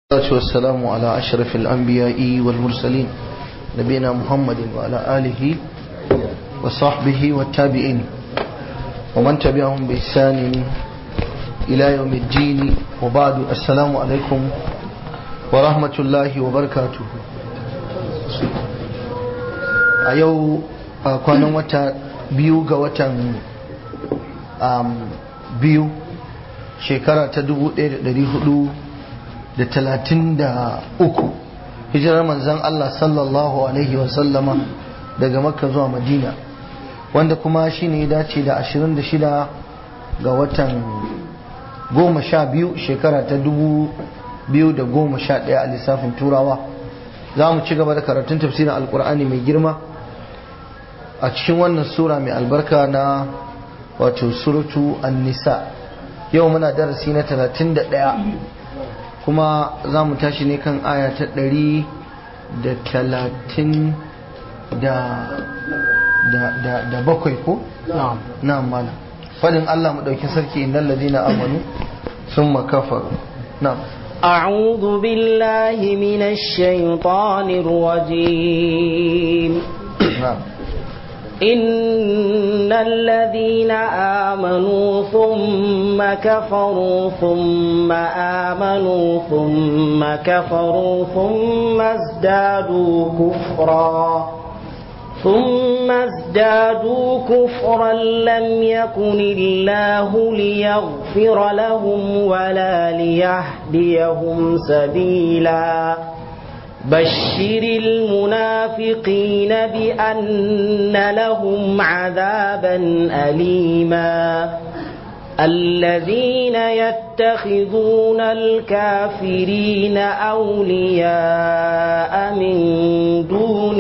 والصلاة والسلام على أشرف الأنبياء والمرسلين نبينا محمد وعلى آله وصحبه والتابعين ومن تبعهم بإحسان إلى يوم الدين وبعد السلام عليكم ورحمة الله وبركاته أيو كان وتا بيو غوتا biyu shekara ta dubu ɗaya da ɗari hudu da talatin da uku hijirar manzan Allah sallallahu alaihi wasallama daga makka zuwa madina wanda kuma shi ne dace da ashirin da shida ga watan goma sha biyu shekara ta dubu biyu da goma sha ɗaya a lissafin turawa za mu ci gaba da karatun tafsirin alkur'ani mai girma a cikin wannan sura mai albarka na wato suratu an-nisa yau muna darasi na talatin da ɗaya kuma za mu tashi ne kan aya ta ɗari da talatin da bakwai ko? na mala fadin Allah mu ɗauki sarki inda ladina amanu sun makafaru na أعوذ بالله من الشيطان الرجيم نعم إن الذين آمنوا ثم كفروا ثم آمنوا ثم كفروا ثم ازدادوا كفرا ثم ازدادوا كفرا لم يكن الله ليغفر لهم ولا ليهديهم سبيلا بشر المنافقين بأن لهم عذابا أليما الذين يتخذون الكافرين أولياء من دون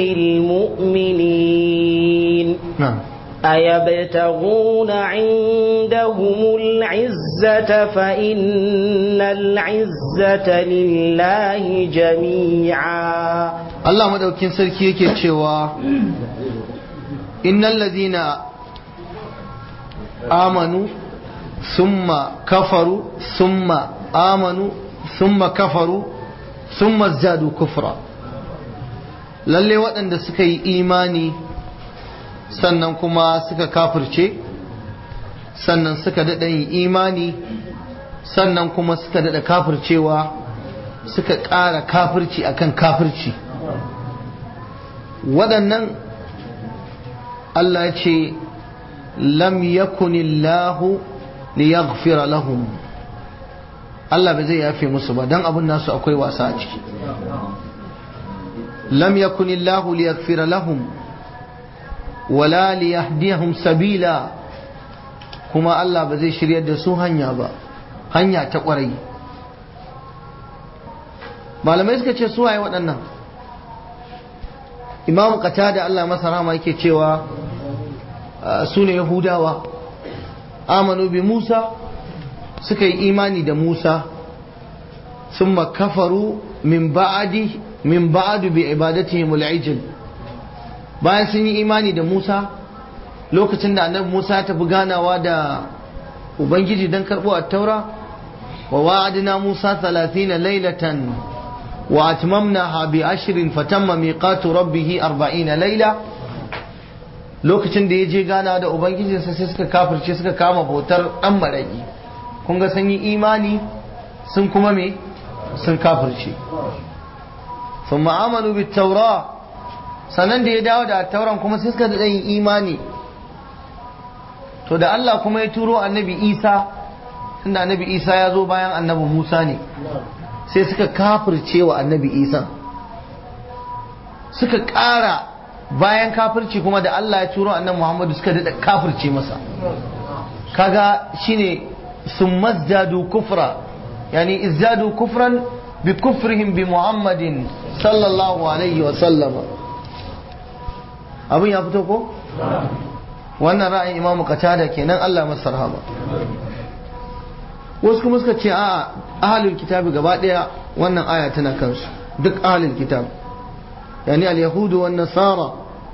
المؤمنين نعم أيبتغون عندهم العزة فإن العزة لله جميعا Allah madaukin sarki yake cewa innal ladina amanu summa kafaru summa amanu summa kafaru summa zadu kufra lalle waɗanda suka yi imani sannan kuma suka kafirce sannan suka daɗa yin imani sannan kuma suka daɗa kafircewa suka ƙara kafirci akan kafirci waɗannan Allah ya ce lam yakunillahu liyaghfira lahum Allah bai zai yafe musu ba dan abun nasu akwai wasa a ciki lam yakunillahu liyaghfira lahum wala liyahdiyahum sabila kuma Allah ba zai shiryar da su hanya ba hanya ta kwarai malamai suka ce su waye waɗannan imam da Allah masa rama yake cewa su ne yahudawa amanu bi musa suka yi imani da musa sun kafaru min ba'adi min ba'adu bi ibadatihim al bayan sun yi imani da musa lokacin da annabi musa ya tafi ganawa da ubangiji don karɓo a taura wa wa'adina musa 30 lailatan وأتممناها بعشر فتم ميقات ربه أربعين ليلة lokacin da ya je gana da ubangijinsa sai suka kafirce suka kama bautar ɗan maraƙi kun ga sun yi imani sun kuma me sun kafirce sun ma'amalu bi taura sannan da ya dawo da tauran kuma sai suka da yin imani to da Allah kuma ya turo annabi isa tunda annabi isa ya zo bayan annabi musa ne sai suka kafirce wa annabi isa suka ƙara bayan kafirci kuma da Allah ya turo annabi muhammadu suka daɗa kafirce masa kaga shine sun mazdadu kufra yani izdadu kufran bi kufrihim bi muhammadin sallallahu alaihi wa sallama abin ya fito ko wannan ra'ayin imamu qatada kenan Allah masa rahama wasu kuma suka ce a ahalul kitabi gaba daya wannan aya tana kansu duk ahalul kitab yani al-yahudu wan nasara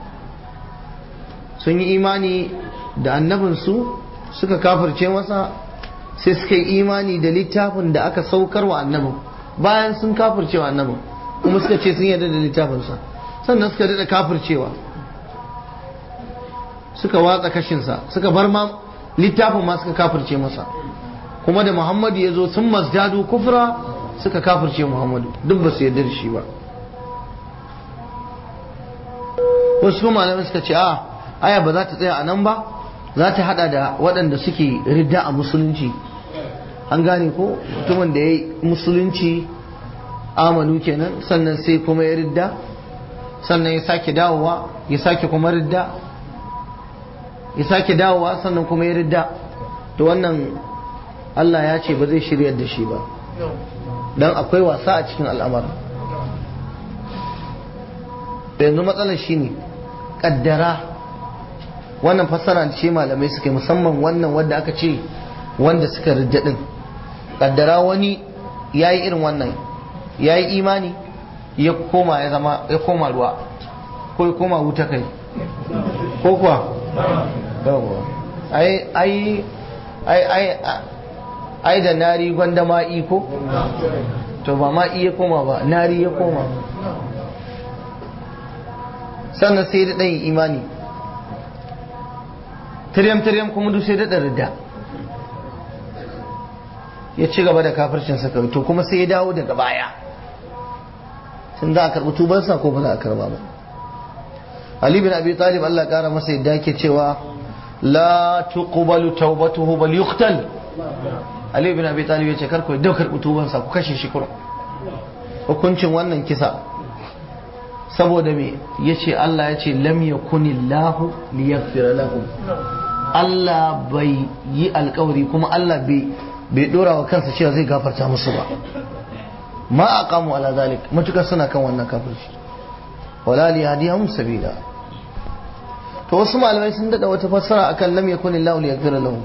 sun yi imani da annabinsu suka kafirce masa sai suka yi imani da littafin da aka saukar wa annabin bayan sun kafircewa annabin kuma suka ce sun yarda da littafinsa sannan suka daɗa kafircewa suka watsa kashinsa suka bar ma littafin ma suka kafirce masa kuma da muhammadu ya zo sun masjadu kufra suka kafirce muhammadu duk ba su yarda da shi ba wasu kuma malamai suka ce a aya ba za ta tsaya a nan ba za ta hada da waɗanda suke ridda a musulunci an gane ko mutumin da ya yi musulunci amanu kenan sannan sai kuma ya ridda sannan ya sake dawowa ya sake kuma ridda ya sake dawowa sannan kuma ya ridda to wannan Allah ya ce ba zai shiryar da shi ba don akwai wasa a cikin al'amar yanzu matsalar shi ne kaddara wannan fassara ce malamai suka yi musamman wannan wadda aka ce wanda suka ridda din kaddara wani ya yi irin wannan ya yi imani ya koma ya zama ya koma ruwa ko ya koma wuta kai ko kuwa ai ai ai ai ai da nari gwanda ma iko to ba ma iya koma ba nari ya koma sannan sai da ɗayin imani tiryam-tiryam kuma duk sai da ridda ya ci gaba da kafircin sa to kuma sai ya dawo daga baya sun za a karɓi tubansa ko ba za a karɓa ba Ali bin Abi Talib Allah kara masa yadda ke cewa la tuqbalu tawbatuhu bal yuqtal Ali bin Abi Talib ya ce kar ku da karɓi tubansa ku kashe shi kurum hukuncin wannan kisa saboda me yace Allah ya ce lam yakunillahu liyaghfira lahum Allah bai yi alkawari kuma Allah bai bai dora wa kansa cewa zai gafarta musu ba ma aqamu ala zalik matukar suna kan wannan kafirci wala li hadiyahum sabila to wasu malamai sun dada wata fassara akan lam yakun illahu liyaghfira lahum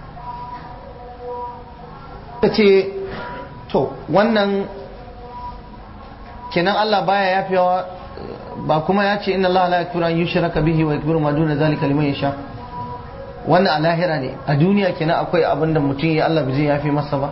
kace to wannan kenan Allah baya yafewa ba kuma ya ce inna Allah la yaghfiru an yushraka bihi wa yaghfiru ma duna zalika liman yasha wannan a lahira ne a duniya kenan akwai abin da mutum ya Allah bai zai yafe masa ba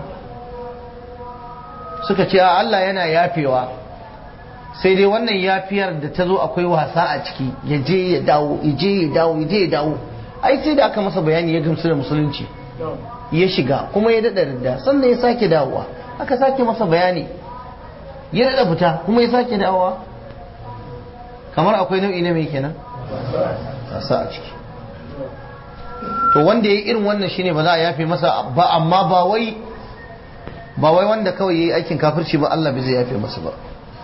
suka ce a Allah yana yafewa sai dai wannan yafiyar da ta zo akwai wasa a ciki ya je ya dawo ya je ya dawo ya je ya dawo ai sai da aka masa bayani ya gamsu da musulunci ya shiga kuma ya daɗa ridda sannan ya sake dawowa aka sake masa bayani ya daɗa fita kuma ya sake dawowa kamar akwai nau'i na mai kenan wasa a ciki to wanda ya yi irin wannan shine ba za a yafe masa ba amma ba wai ba wai wanda kawai yayi aikin kafirci ba Allah bai zai yafe masa ba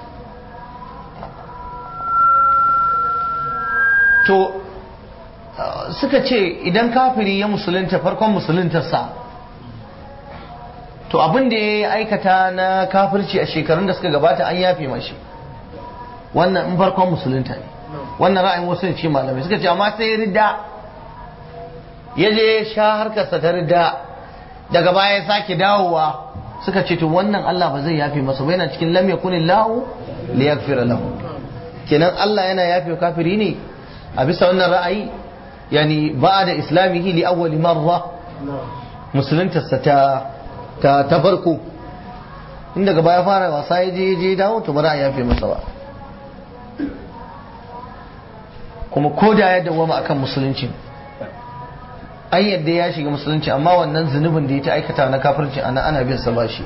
to suka ce idan kafiri ya musulunta farkon musuluntarsa to abin da ya aikata na kafirci a shekarun da suka gabata an yafe mashi wannan in farkon musulunta ne wannan ra'ayin wasu ne ce malamai suka ce amma sai ya ridda ya je sha harkarsa ta ridda daga baya ya sake dawowa suka ce to wannan Allah ba zai yafe masa ba yana cikin lam yakunillahu li yaghfira lahu kenan Allah yana yafe kafiri ne a bisa wannan ra'ayi yani ba'da islamihi li awwali marra musuluntarsa ta ta ta farko in daga baya fara wasa ya je je dawo to ba za a yafe masa ba kuma ko da ya dawama akan musulunci an yadda ya shiga musulunci amma wannan zunubin da ya ta aikata na kafirci ana ana bin sa bashi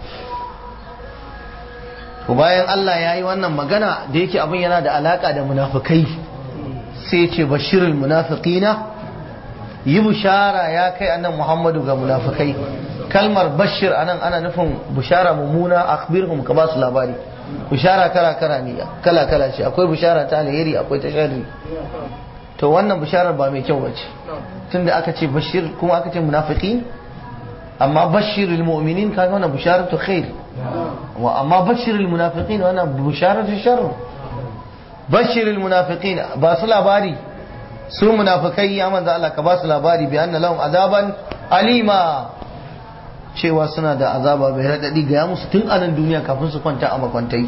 to bayan Allah ya yi wannan magana da yake abin yana da alaka da munafikai sai ya ce bashirul munafiqina yi bushara ya kai annan Muhammadu ga munafikai kalmar bashir anan ana nufin bushara mummuna akhbirhum ka ba su labari bushara kala kala ne kala kala ce akwai bushara ta alheri akwai ta sharri to wannan bisharar ba mai kyau bace tunda aka ce bashir kuma aka ce munafiqin amma bashirul mu'minin kaga wannan bisharatu khair wa amma bashirul munafiqin wannan bisharatu sharr bashirul munafiqin ba su labari su munafikai ya manzo Allah ka ba su labari bi anna lahum azaban alima cewa suna da azaba bai radadi ga ya musu tun anan duniya kafin su kwanta a makwantai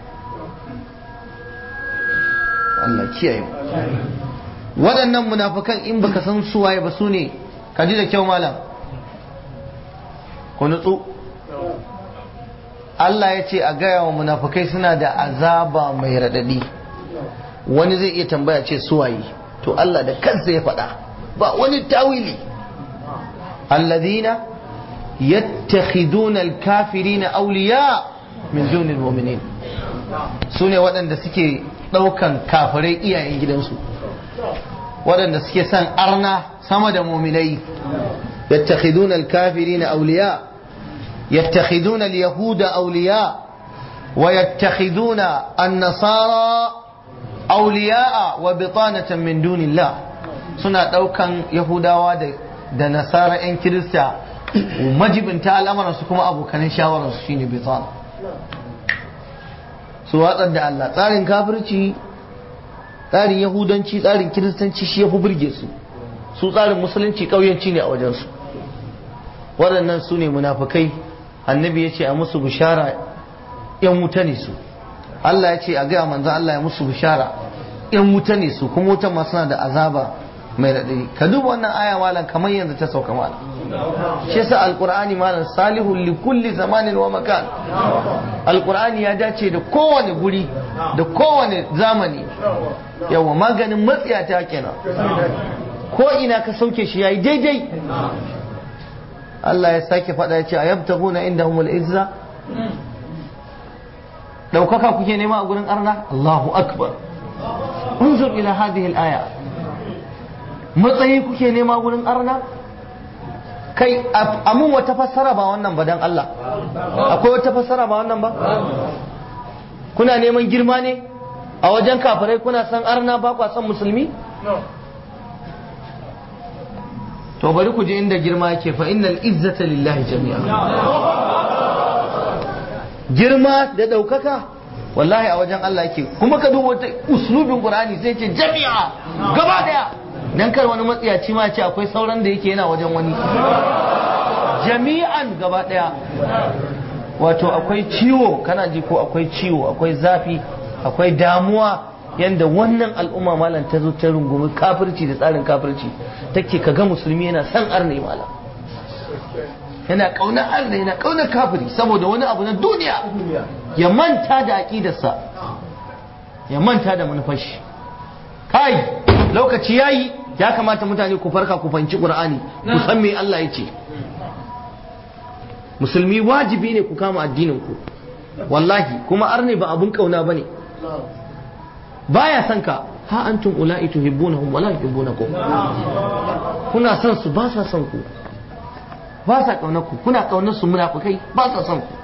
Allah kiyaye mu waɗannan munafukan in baka san su waye ba su ne ka ji da kyau malam ku nutsu Allah ya ce a gaya wa munafukai suna da azaba mai raɗaɗi wani zai iya tambaya ce suwaye to Allah da kansa ya faɗa ba wani tawili alladhina yattakhiduna alkafirina awliya min dunil mu'minin sune waɗanda suke ɗaukan kafirai iyayen gidansu waɗanda suke son arna sama da muminai yattakhiduna alkafirina awliya yattakhiduna alyahuda awliya wa yattakhiduna an-nasara awliya wa bitanatan min dunillah suna ɗaukan yahudawa da da nasara yan kirista majibinta al'amuransu kuma abokanin shawararsu shine bitan su watsar da Allah tsarin kafirci tsarin yahudanci tsarin kiristanci shi ya fi burge su su tsarin musulunci ƙauyanci ne a wajensu waɗannan su ne munafukai annabi ya ce a musu bishara yan wuta ne su Allah ya ce a gaya manzan Allah ya musu bishara yan wuta ne su kuma wutan masu na da azaba mai raɗaɗi ka duba wannan aya malam kamar yanzu ta sauka malam shi yasa alqur'ani malam salihun li kulli zamanin wa makan alqur'ani ya dace da kowane guri da kowane zamani yawa maganin matsiyata kenan ko ina ka sauke shi yayi daidai Allah ya sake faɗa ya ce a yabtaguna indahumul izza ɗaukaka kuke nema a gurin arna Allahu akbar unzur ila hadhihi al-aya matsayi kuke nema gurin arna kai amun wata fassara ba wannan ba dan Allah akwai wata fassara ba wannan ba kuna neman girma ne a wajen kafirai kuna san arna ba kwa san musulmi to bari ku je inda girma yake fa innal izzata lillahi jami'a girma da daukaka wallahi a wajen Allah yake kuma ka duba wata uslubin qur'ani sai ce jami'a gaba daya dan kar wani matsiyaci ma ce akwai sauran da yake yana wajen wani jami'an gaba daya wato akwai ciwo kana ji ko akwai ciwo akwai zafi akwai damuwa yanda wannan al'umma malam ta zo ta rungumi kafirci da tsarin kafirci take kaga musulmi yana san arne malam yana kauna arne yana kauna kafiri saboda wani abu na duniya ya manta da aqidarsa ya manta da manufashi kai lokaci yayi ya kamata mutane ku farka ku fanci qur'ani ku san me Allah ya ce musulmi wajibi ne ku kama addinin ku wallahi kuma arne ba abun kauna bane baya son ka ha antum ula'i tuhibbunahum wala yuhibbunakum kuna son su ba sa son ku ba sa kaunar ku kuna kaunar su munafikai ba sa son ku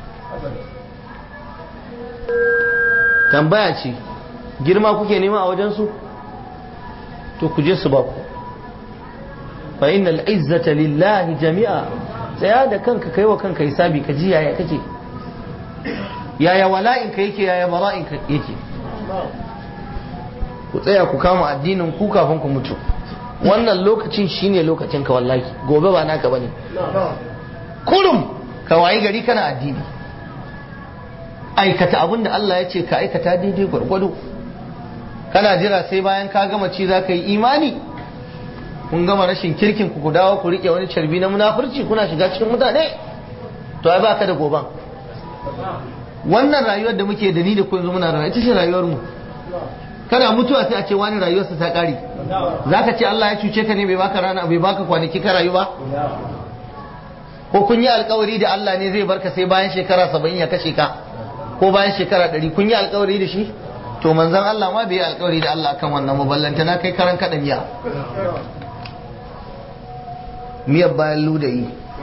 tambaya ce girma kuke nema a wajen su to ku je su ba ku fa innal izzata lillahi jami'a tsaya da kanka kai wa kanka hisabi ka ji yaya kake yaya wala'in ka yake yaya bara'in ka yake ku tsaya ku kama addinin ku kafin ku mutu wannan lokacin shine lokacin ka wallahi gobe ba naka bane kurum ka wayi gari kana addini aikata abin da Allah ya ce ka aikata daidai gwargwado kana jira sai bayan ka gama ci za ka yi imani kun gama rashin kirkin ku dawo ku rike wani carbi na munafurci kuna shiga cikin mutane to ai baka da goban wannan rayuwar da muke da ni da ku yanzu muna rayuwa ita ce rayuwar mu kana mutuwa sai a ce wani rayuwarsa ta kare zaka ce Allah ya cuce ka ne bai baka rana bai baka kwanaki ka rayu ba ko kun yi alkawari da Allah ne zai barka sai bayan shekara saba'in ya kashe ka ko bayan shekara ɗari kun yi alkawari da shi to manzon Allah ma bai yi alkawari da Allah kan wannan maballanta na kai karan kaɗa miya miyar bayan ludayi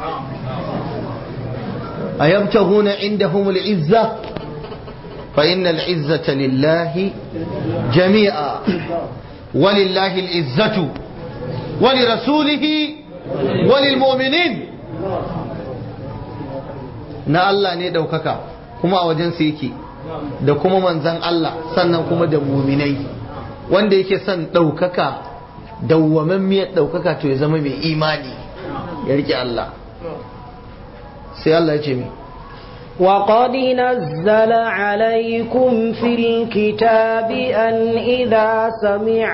a yabtaguna indahum al-izza fa inna al-izzata lillahi jami'a walillahi al-izzatu ولرسوله وللمؤمنين na Allah ne ɗaukaka kuma a wajen yake da kuma manzan Allah sannan kuma da muminai wanda yake son ɗaukaka dawwamammiyar ɗaukaka to ya zama mai imani ya rike Allah sai Allah ya ce mi وقد نزل عليكم في الكتاب أن إذا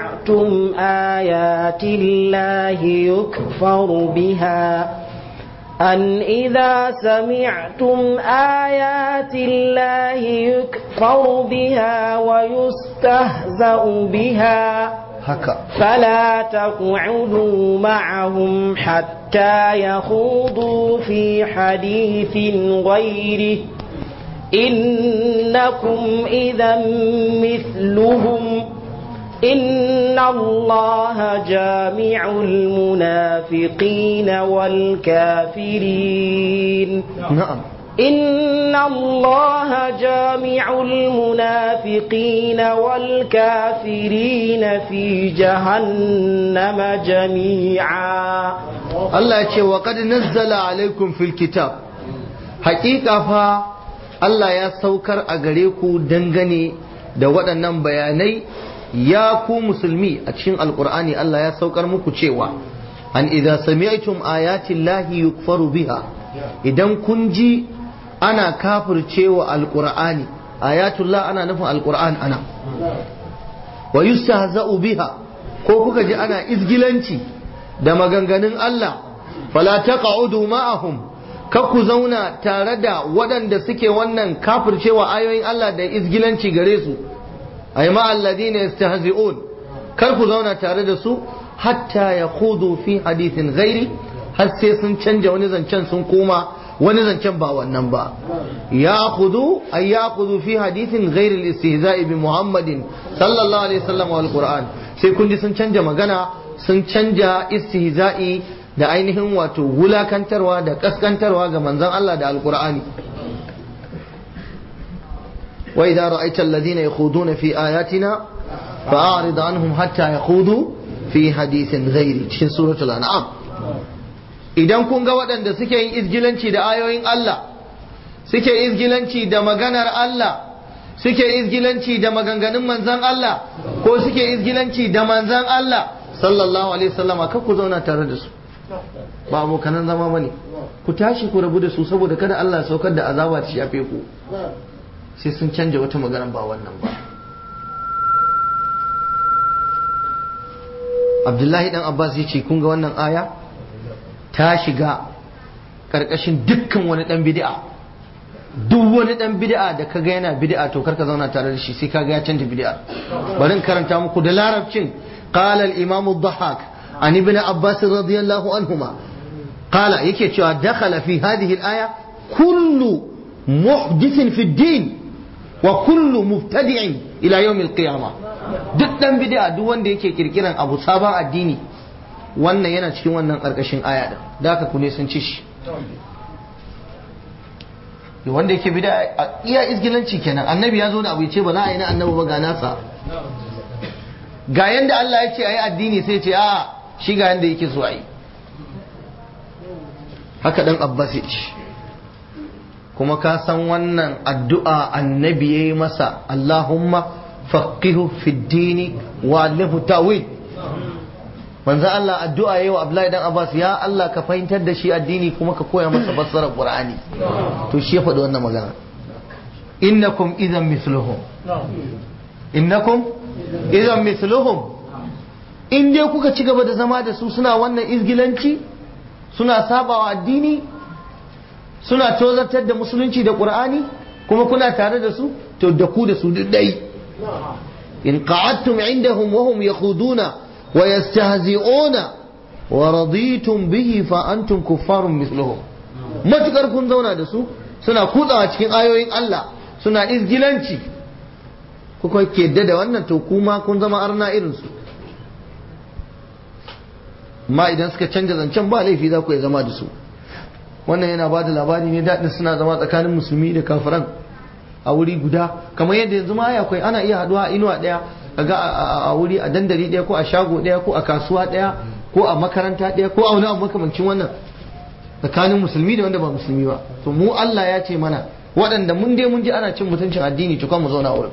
سمعتم آيات الله يكفر بها أن إذا سمعتم آيات الله يكفر بها ويستهزأ بها haka فلا تقعدوا معهم حتى يخوضوا في حديث غيره إنكم إذا مثلهم إن الله جامع المنافقين والكافرين na'am إن الله جامع المنافقين والكافرين في جهنم جميعا Allah ya ce wa qad nazzala alaikum fil kitab haƙiƙa fa Allah ya saukar a gare ku dangane da waɗannan bayanai ya ku musulmi a cikin alkur'ani Allah ya saukar muku cewa an idza sami'tum ayati llahi yukfaru biha idan kun ji ana kafircewa alkur'ani ayatullah ana nufin alkur'an ana wa yustahza'u biha ko kuka ji ana izgilanci da maganganun Allah fala taqa'udu ma'ahum kar ku zauna tare da waɗanda suke wannan kafircewa ayoyin Allah da izgilanci gare su ay ma alladhina yastahzi'un kar ku zauna tare da su hatta yakhudu fi hadithin ghairi har sai sun canja wani zancen sun koma wani zancen ba wannan ba ya kudu ay ya kudu fi hadithin ghairi al-istihza'i bi Muhammadin sallallahu alaihi wasallam wal Qur'an sai kun ji sun canja magana sun canja istihza'i da ainihin wato wulakantarwa da kaskantarwa ga manzon Allah da alqur'ani wa idza ra'aita alladhina yakhuduna fi ayatina fa'arid anhum hatta yakhudu fi hadithin ghairi cikin suratul an'am idan kun ga waɗanda suke yin izgilanci da ayoyin Allah suke izgilanci da maganar Allah suke izgilanci da maganganun manzan Allah ko suke izgilanci da manzan Allah sallallahu alaihi wasallama kar ku zauna tare da su ba abokanan zama bane ku tashi ku rabu da su saboda kada Allah ya saukar da azaba ta shafe ku sai sun canja wata magana ba wannan ba Abdullahi dan Abbas ya ce kun ga wannan aya ta shiga ƙarƙashin dukkan wani ɗan bid'a duk wani ɗan bid'a da ka ga yana bid'a to karka zauna tare da shi sai ka ga ya canja bid'a bari in karanta muku da larabcin qala al-imam ad-dhahhak an ibn abbas radiyallahu anhuma qala yake cewa dakhala fi hadhihi al-aya kullu muhdithin fi ad-din wa kullu mubtadi'in ila yawm al-qiyamah duk ɗan bid'a duk wanda yake kirkiran abu sabon addini wannan yana cikin wannan ƙarƙashin aya ɗin da aka kune sun ci shi wanda yake bida a iya izgilanci kenan annabi ya zo da abu ya ce ba za a yi na annabi ba ga nasa ga yanda Allah ya ce a yi addini sai ce a shi ga yanda yake so a yi haka dan abbas ya ce kuma ka san wannan addu'a annabi ya yi masa Allahumma faqihu fid dini wa allimhu ta'wil manzo Allah addu'a yayi wa Abdullahi dan Abbas ya Allah ka fahimtar da shi addini kuma ka koya masa fassarar Qur'ani to shi ya faɗi wannan magana innakum idan mithluhum innakum idan mithluhum in dai kuka ci gaba da zama da su suna wannan izgilanci suna sabawa addini suna tozartar da musulunci da Qur'ani kuma kuna tare da su to da ku da su duk dai in qa'adtum indahum wa hum yakhuduna ويستهزئون ورضيتم به فأنتم كفار مثلهم matukar kun zauna da su suna kutsawa cikin ayoyin Allah suna izgilanci kuka ke da wannan to kuma kun zama arna irinsu ma idan suka canja zancen ba laifi za ku zama da su wannan yana ba da labari ne daɗin suna zama tsakanin musulmi da kafiran a wuri guda kamar yadda yanzu ma akwai ana iya haɗuwa a inuwa ɗaya kaga a wuri a dandali ɗaya ko a shago ɗaya ko a kasuwa ɗaya ko a makaranta ɗaya ko a wani abu makamancin wannan tsakanin musulmi da wanda ba musulmi ba to mu Allah ya ce mana waɗanda mun dai mun ji ana cin mutuncin addini to kan mu zauna wurin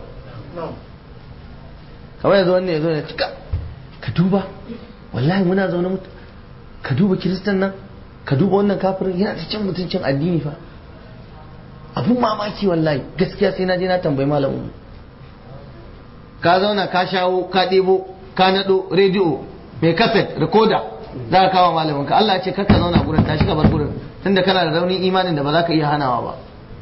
kamar yanzu wannan ya zo ne ka duba wallahi muna zaune mutu ka duba kiristan nan ka duba wannan kafirin yana ta cin mutuncin addini fa abun mamaki wallahi gaskiya sai na je na tambayi malamin mu ka zauna ka shawo ka ɗebo ka naɗo rediyo mai kaset rikoda za ka kawo malamin ka Allah ya ce karka zauna gurin tashi ka bar gurin tunda kana da raunin imanin da ba za ka iya hanawa ba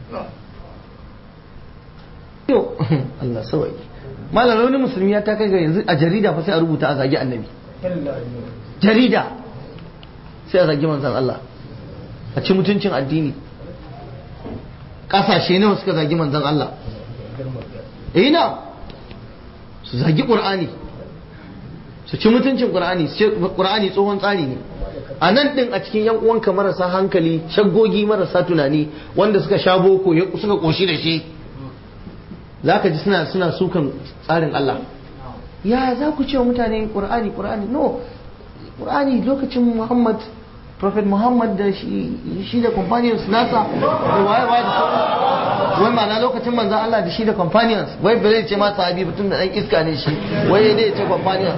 yau Allah sawai malam raunin musulmi ya ta kai ga yanzu a jarida fa sai a rubuta a zagi annabi jarida sai a zagi manzon Allah a ci mutuncin addini kasashe nawa suka zagi manzon Allah eh na su zagi qur'ani su ci mutuncin qur'ani su ce qur'ani tsohon tsari ne a nan din a cikin yan uwanka marasa hankali shaggogi marasa tunani wanda suka sha boko suka koshi da shi zaka ji suna suna sukan tsarin Allah ya za ku ce wa mutane qur'ani qur'ani no qur'ani lokacin Muhammad Prophet Muhammad da shi da companions nasa da waye waye da sauran wai ma'ana lokacin manzan Allah da shi da companions wai ba zai ce ma sahabi mutum da dan iska ne shi wai dai ce companions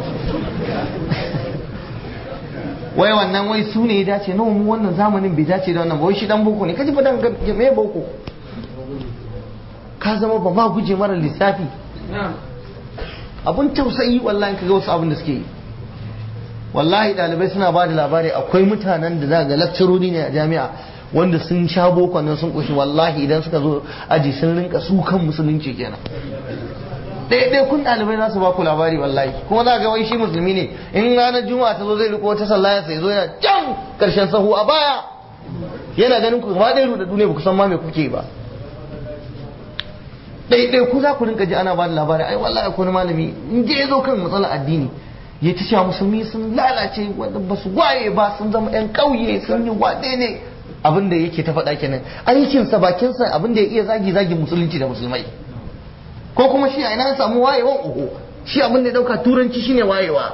wai wannan wai su ne ya dace no mu wannan zamanin bai dace da wannan ba wai shi dan boko ne kaji fa dan me boko ka zama ba ma guje mara lissafi abun tausayi wallahi kaga wasu abin da suke yi wallahi dalibai suna ba da labari akwai mutanen da za ga lakcaroni ne a jami'a wanda sun sha bokon nan sun koshi wallahi idan suka zo aji sun rinka su kan musulunci kenan ɗaya kun ɗalibai za su ba ku labari wallahi kuma za ga wai shi musulmi ne in ranar juma'a ta zo zai riko wata sallah ya zo yana can karshen sahu a baya yana ganin ku gaba ɗaya da duniya ba ku san ma me kuke ba ɗaiɗai ku za ku rinka ji ana ba da labari ai wallahi akwai malami in je zo kan matsalar addini ya ta cewa musulmi sun lalace wanda ba su waye ba sun zama yan ƙauye sun yi waɗe ne abin da yake ta faɗa kenan aikinsa bakinsa abin da ya iya zagi zagi musulunci da musulmai ko kuma shi a ina samu wayewan uku shi abin da ya ɗauka turanci shine wayewa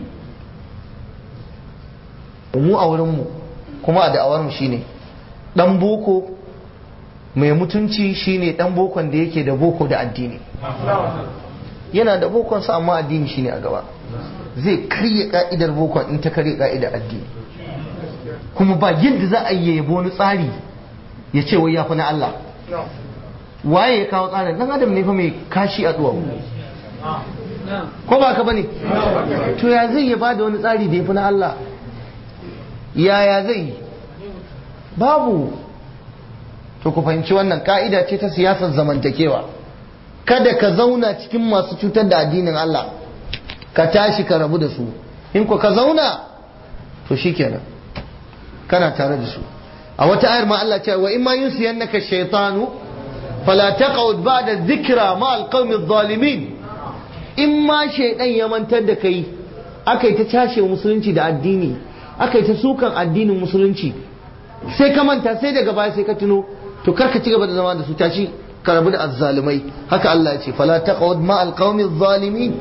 mu a wurinmu kuma a da'awarmu shine ɗan boko mai mutunci shine ɗan bokon da yake da boko da addini yana da bokonsa amma addini shine a gaba zai karya ka'idar bokon in ta karya ka'idar addini kuma ba yadda za a yi yabo wani tsari ya ce wai ya fi na Allah waye ya kawo tsarin dan adam ne fa mai kashi a duwawu ko ba ka bane to ya zai ya bada wani tsari da ya fi na Allah yaya zai babu to ku fahimci wannan ka'ida ce ta siyasar zamantakewa kada ka zauna cikin masu cutar da addinin Allah ka tashi ka rabu da su in ko ka zauna to shikenan kana tare da su a wata ayar ma Allah ce wa in ma yunsiyannaka shaytanu fala taqud ba'da dhikra ma alqawmi adh-dhalimin in ma shaydan ya mantar da kai akai ta cashe musulunci da addini akai ta sukan addinin musulunci sai ka manta sai daga baya sai ka tuno to kar ka ci gaba da zama da su tashi ka rabu da azzalumai haka Allah ya ce fala taqud ma alqawmi adh-dhalimin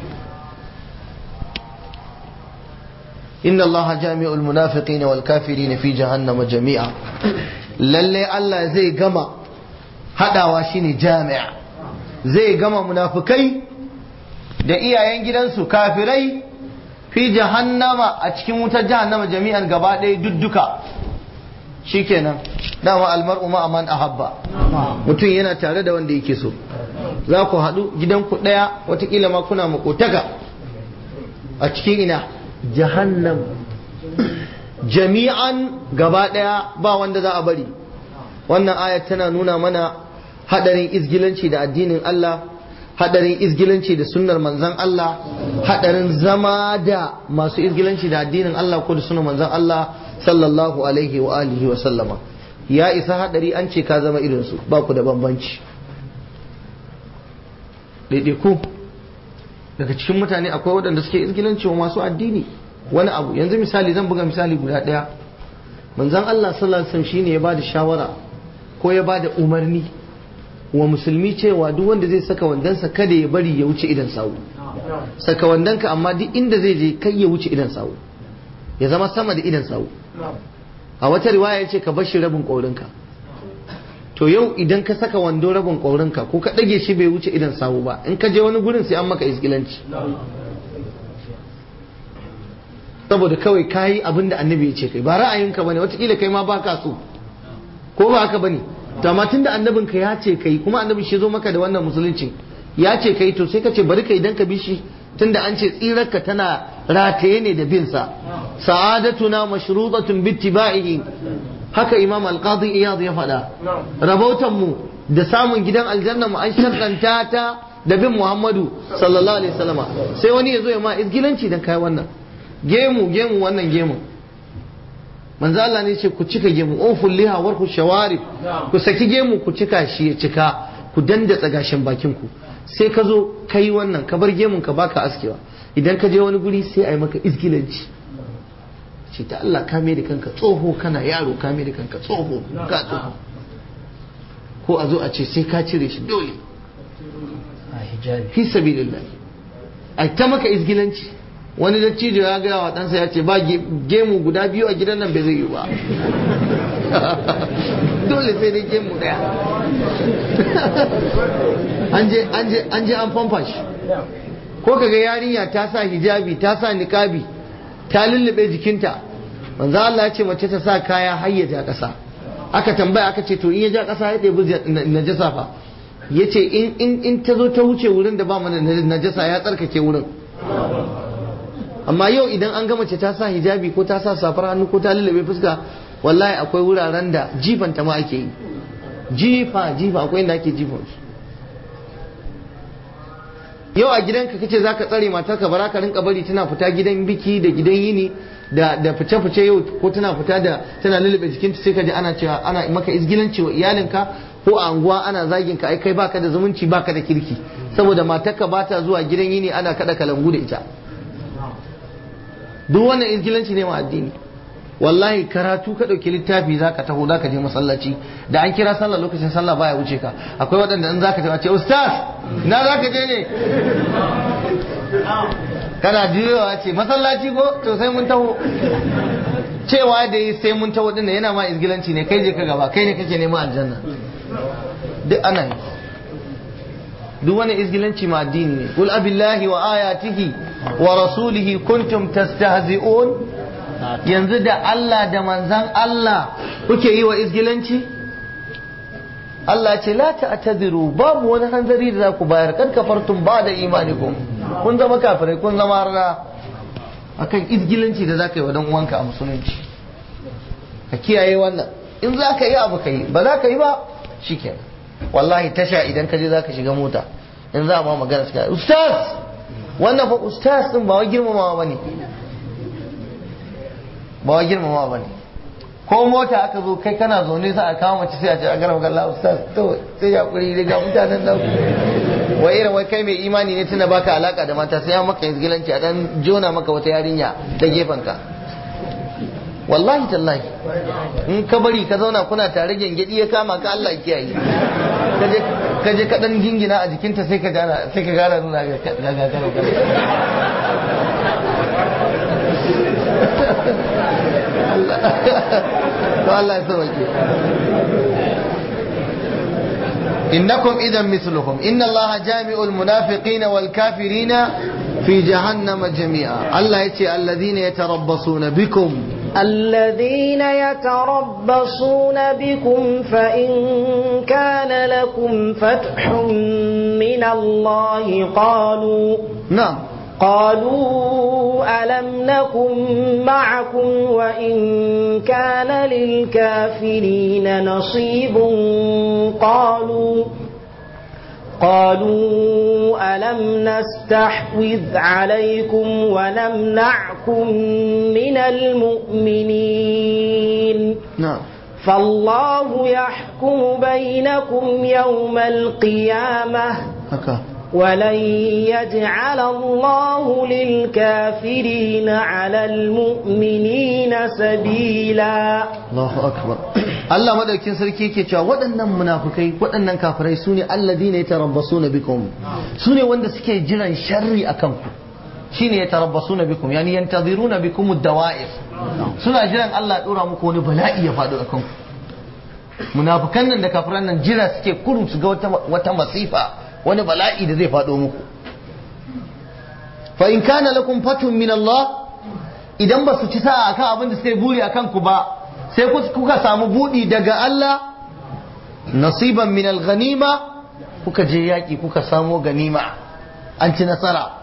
إن الله جامع المنافقين والكافرين في جهنم جميعا للي الله زي جمع هذا واشيني جامع زي جمع منافقي da iyayen gidansu kafirai fi jahannama a cikin wutar jahannama jami'an gaba ɗaya dudduka shikenan dama almar'u ma man ahabba mutum yana tare da wanda yake so za ku haɗu gidanku ɗaya watakila ma kuna makotaka a cikin ina jahannam jami'an gaba daya ba wanda za a bari wannan ayat tana nuna mana hadarin izgilanci da addinin Allah hadarin izgilanci da sunnar manzan Allah hadarin zama da masu izgilanci da addinin Allah ko da sunnar manzan Allah sallallahu alaihi wa alihi wa sallama ya isa hadari an ce ka zama irin su ba ku da bambanci ɗaiɗaiku daga cikin mutane akwai waɗanda suke izgilanci wa masu addini wani abu yanzu misali zan buga misali guda ɗaya manzan Allah sallallahu alaihi shine ya bada shawara ko ya bada umarni wa musulmi cewa duk wanda zai saka wandansa kada ya bari ya wuce idan sawu saka wandanka amma duk inda zai je kai ya wuce idan sawu ya zama sama da idan sawu a wata riwaya ya ce ka bar shi rabin ƙaurinka to yau idan ka saka wando rabin ƙaurinka ko ka ɗage shi bai wuce idan sawu ba in ka je wani gurin sai an maka iskilanci saboda kawai kayi abin da annabi ya ce kai ba ra'ayinka bane watakila kai ma ba ka so ko ba haka bane to amma tunda annabin ka ya ce kai kuma annabi shi zo maka da wannan musulunci ya ce kai to sai ka ce bari kai idan ka bi shi tunda an ce tsirarka tana rataye ne da bin sa sa'adatuna mashrutatun bittiba'ihi haka imam al-qadi iyad ya faɗa rabautan mu da samun gidan aljanna mu an sharɗanta ta da bin muhammadu sallallahu alaihi wasallama sai wani ya zo ya ma izgilanci dan kai wannan gemu gemu wannan gemu manzo Allah ne ce ku cika gemu uful liha warku shawarib ku saki gemu ku cika shi ya cika ku dandatsa gashin bakin ku sai ka zo kai wannan ka bar gemun ka baka askewa idan ka je wani guri sai a yi maka izgilanci ce ta Allah ka mai da kanka tsoho kana yaro ka mai da kanka tsoho ka tsoho ko a zo a ce sai ka cire shi dole fi sabilillah a ta maka izgilanci wani dattijo ya gaya wa ɗansa ya ce ba gemu guda biyu a gidan nan bai zai yi ba dole sai dai gemu ɗaya an je an famfa shi ko kaga yarinya ta sa hijabi ta sa niqabi ta lullube jikinta manzo Allah ya ce mace ta sa kaya hayyaja ƙasa aka tambaya aka ce to in ya ja ƙasa ya ɗebi najasa fa ya ce in ta zo ta wuce wurin da ba mana najasa ya tsarkake wurin amma yau idan an ga mace ta sa hijabi ko ta sa safar hannu ko ta lullube fuska wallahi akwai wuraren da jifanta ma ake yi jifa jifa akwai inda ake jifan su yau a gidanka kace zaka tsare matarka bara ka rinka bari tana fita gidan biki da gidan yini da da fice fice yau ko tana fita da tana lullube jikinta sai ka ji ana cewa ana maka izgilanci wa iyalinka ko a anguwa ana zagin ka ai kai baka da zumunci baka da kirki saboda matarka bata zuwa gidan yini ana kada kalangu da ita duk wannan izgilanci ne ma addini wallahi karatu ka ɗauki littafi za ka taho za ka je masallaci da an kira sallah lokacin sallah baya wuce ka akwai waɗanda in za ka tafi ce ustaz na za ka je ne kana juyowa ce masallaci ko to sai mun taho cewa da yi sai mun taho din yana ma izgilanci ne kai je ka gaba kai ne kake neman aljanna duk ana yi duk wani izgilanci ma addini ne kul abillahi wa ayatihi wa rasulihi kuntum tastahzi'un yanzu da Allah da manzan Allah kuke yi wa izgilanci Allah ce la ta'tadiru babu wani hanzari da za ku bayar kan kafartum ba da imanikum kun zama kafirai kun zama harna akan izgilanci da za ka yi wa dan uwanka a musulunci ka kiyaye wannan in za ka yi abu ka yi ba za ka yi ba shikenan wallahi tasha idan ka je za ka shiga mota in za a ma magana suka ustaz wannan fa ustaz din ba wai girmamawa bane ba wa girmama ba ne ko mota aka zo kai kana zaune sa a kawo mace sai a ce a garba galla ustaz to sai ya kuri daga mutanen nan wai irin wai kai mai imani ne tuna baka alaka da mata sai ya maka izgilanci a dan jona maka wata yarinya da gefen ka wallahi tallahi in ka bari ka zauna kuna tare gengedi ya kama ka Allah kiyaye ka je ka dan gingina a jikinta sai ka gana sai ka gana nuna ga ga ga to Allah ya sauke innakum idan misluhum inna Allah jami'ul munafiqina wal kafirina fi jahannama jami'a Allah yace alladhina yatarabbasuna bikum الذين يتربصون بكم فإن كان لكم فتح من الله قالوا نعم قالوا ألم نكن معكم وإن كان للكافرين نصيب قالوا قالوا ألم نستحوذ عليكم ونمنعكم من المؤمنين نعم فالله يحكم بينكم يوم القيامة haka ولن يجعل الله للكافرين على المؤمنين سبيلا Allahu akbar Allah madaukin sarki yake cewa waɗannan munafukai waɗannan kafirai su ne alladina yatarabbasuna bikum su ne wanda suke jiran sharri akan ku shine yatarabbasuna bikum yani yantaziruna bikum ad-dawa'ir suna jiran Allah ya dora muku wani bala'i ya faɗo akan ku munafukan nan da kafiran nan jira suke kurum su ga wata wata masifa wani bala'i da zai faɗo muku fa in kana lakum fatun min Allah idan ba su ci sa'a akan abin da suka yi buri akan ku ba sai kuka samu buɗi daga Allah nasiban min al-ghanima kuka je yaƙi kuka samo ganima an ci nasara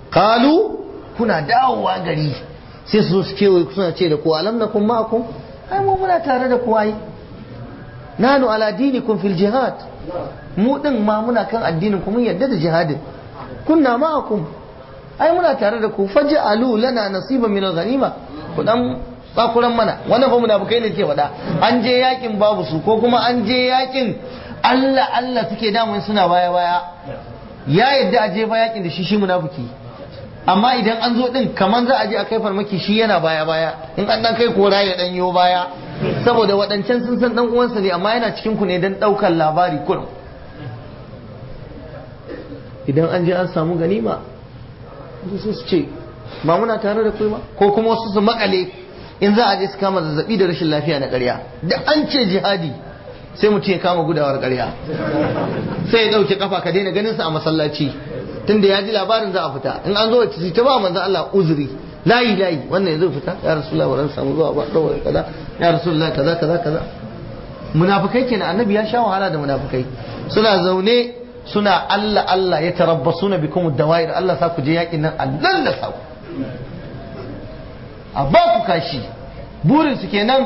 kalu kuna dawowa gari sai su zo su kewaye suna ce da ku alam na kun ma'akum ai mu muna tare da ku ai nanu ala dinikum fil jihad mu din ma muna kan addinin ku mun yadda da jihadin kunna ma'akum ai muna tare da ku faj'alu lana nasiban min al-ghanima ku dan tsakuran mana wannan fa munafikai ne ke faɗa an je yakin babu su ko kuma an je yakin Allah Allah suke damun suna baya baya ya yadda a je ba yakin da shi shi munafiki amma idan an zo din kaman za a je a kai farmaki shi yana baya baya in an dan kai kora ya dan yo baya saboda waɗancan sun san dan uwansa ne amma yana cikin ku ne dan ɗaukar labari kurum idan an je an samu ganima su su ce ba muna tare da kai ba ko kuma wasu su makale in za a je su kama zazzabi da rashin lafiya na ƙarya da an ce jihadi sai mutum ya kama gudawar ƙarya sai ya ɗauke kafa ka daina ganin sa a masallaci tunda ya ji labarin za a fita in an zo ci ta ba manzon Allah uzuri layi layi wannan yanzu fita ya rasulullah wa samu zuwa ba dawo kaza ya rasulullah kaza kaza kaza munafikai kenan annabi ya sha wahala da munafikai suna zaune suna Allah Allah ya tarabbasuna bikum dawair Allah sa ku je yakin nan a lallasa ku a ba ku kashi burin su kenan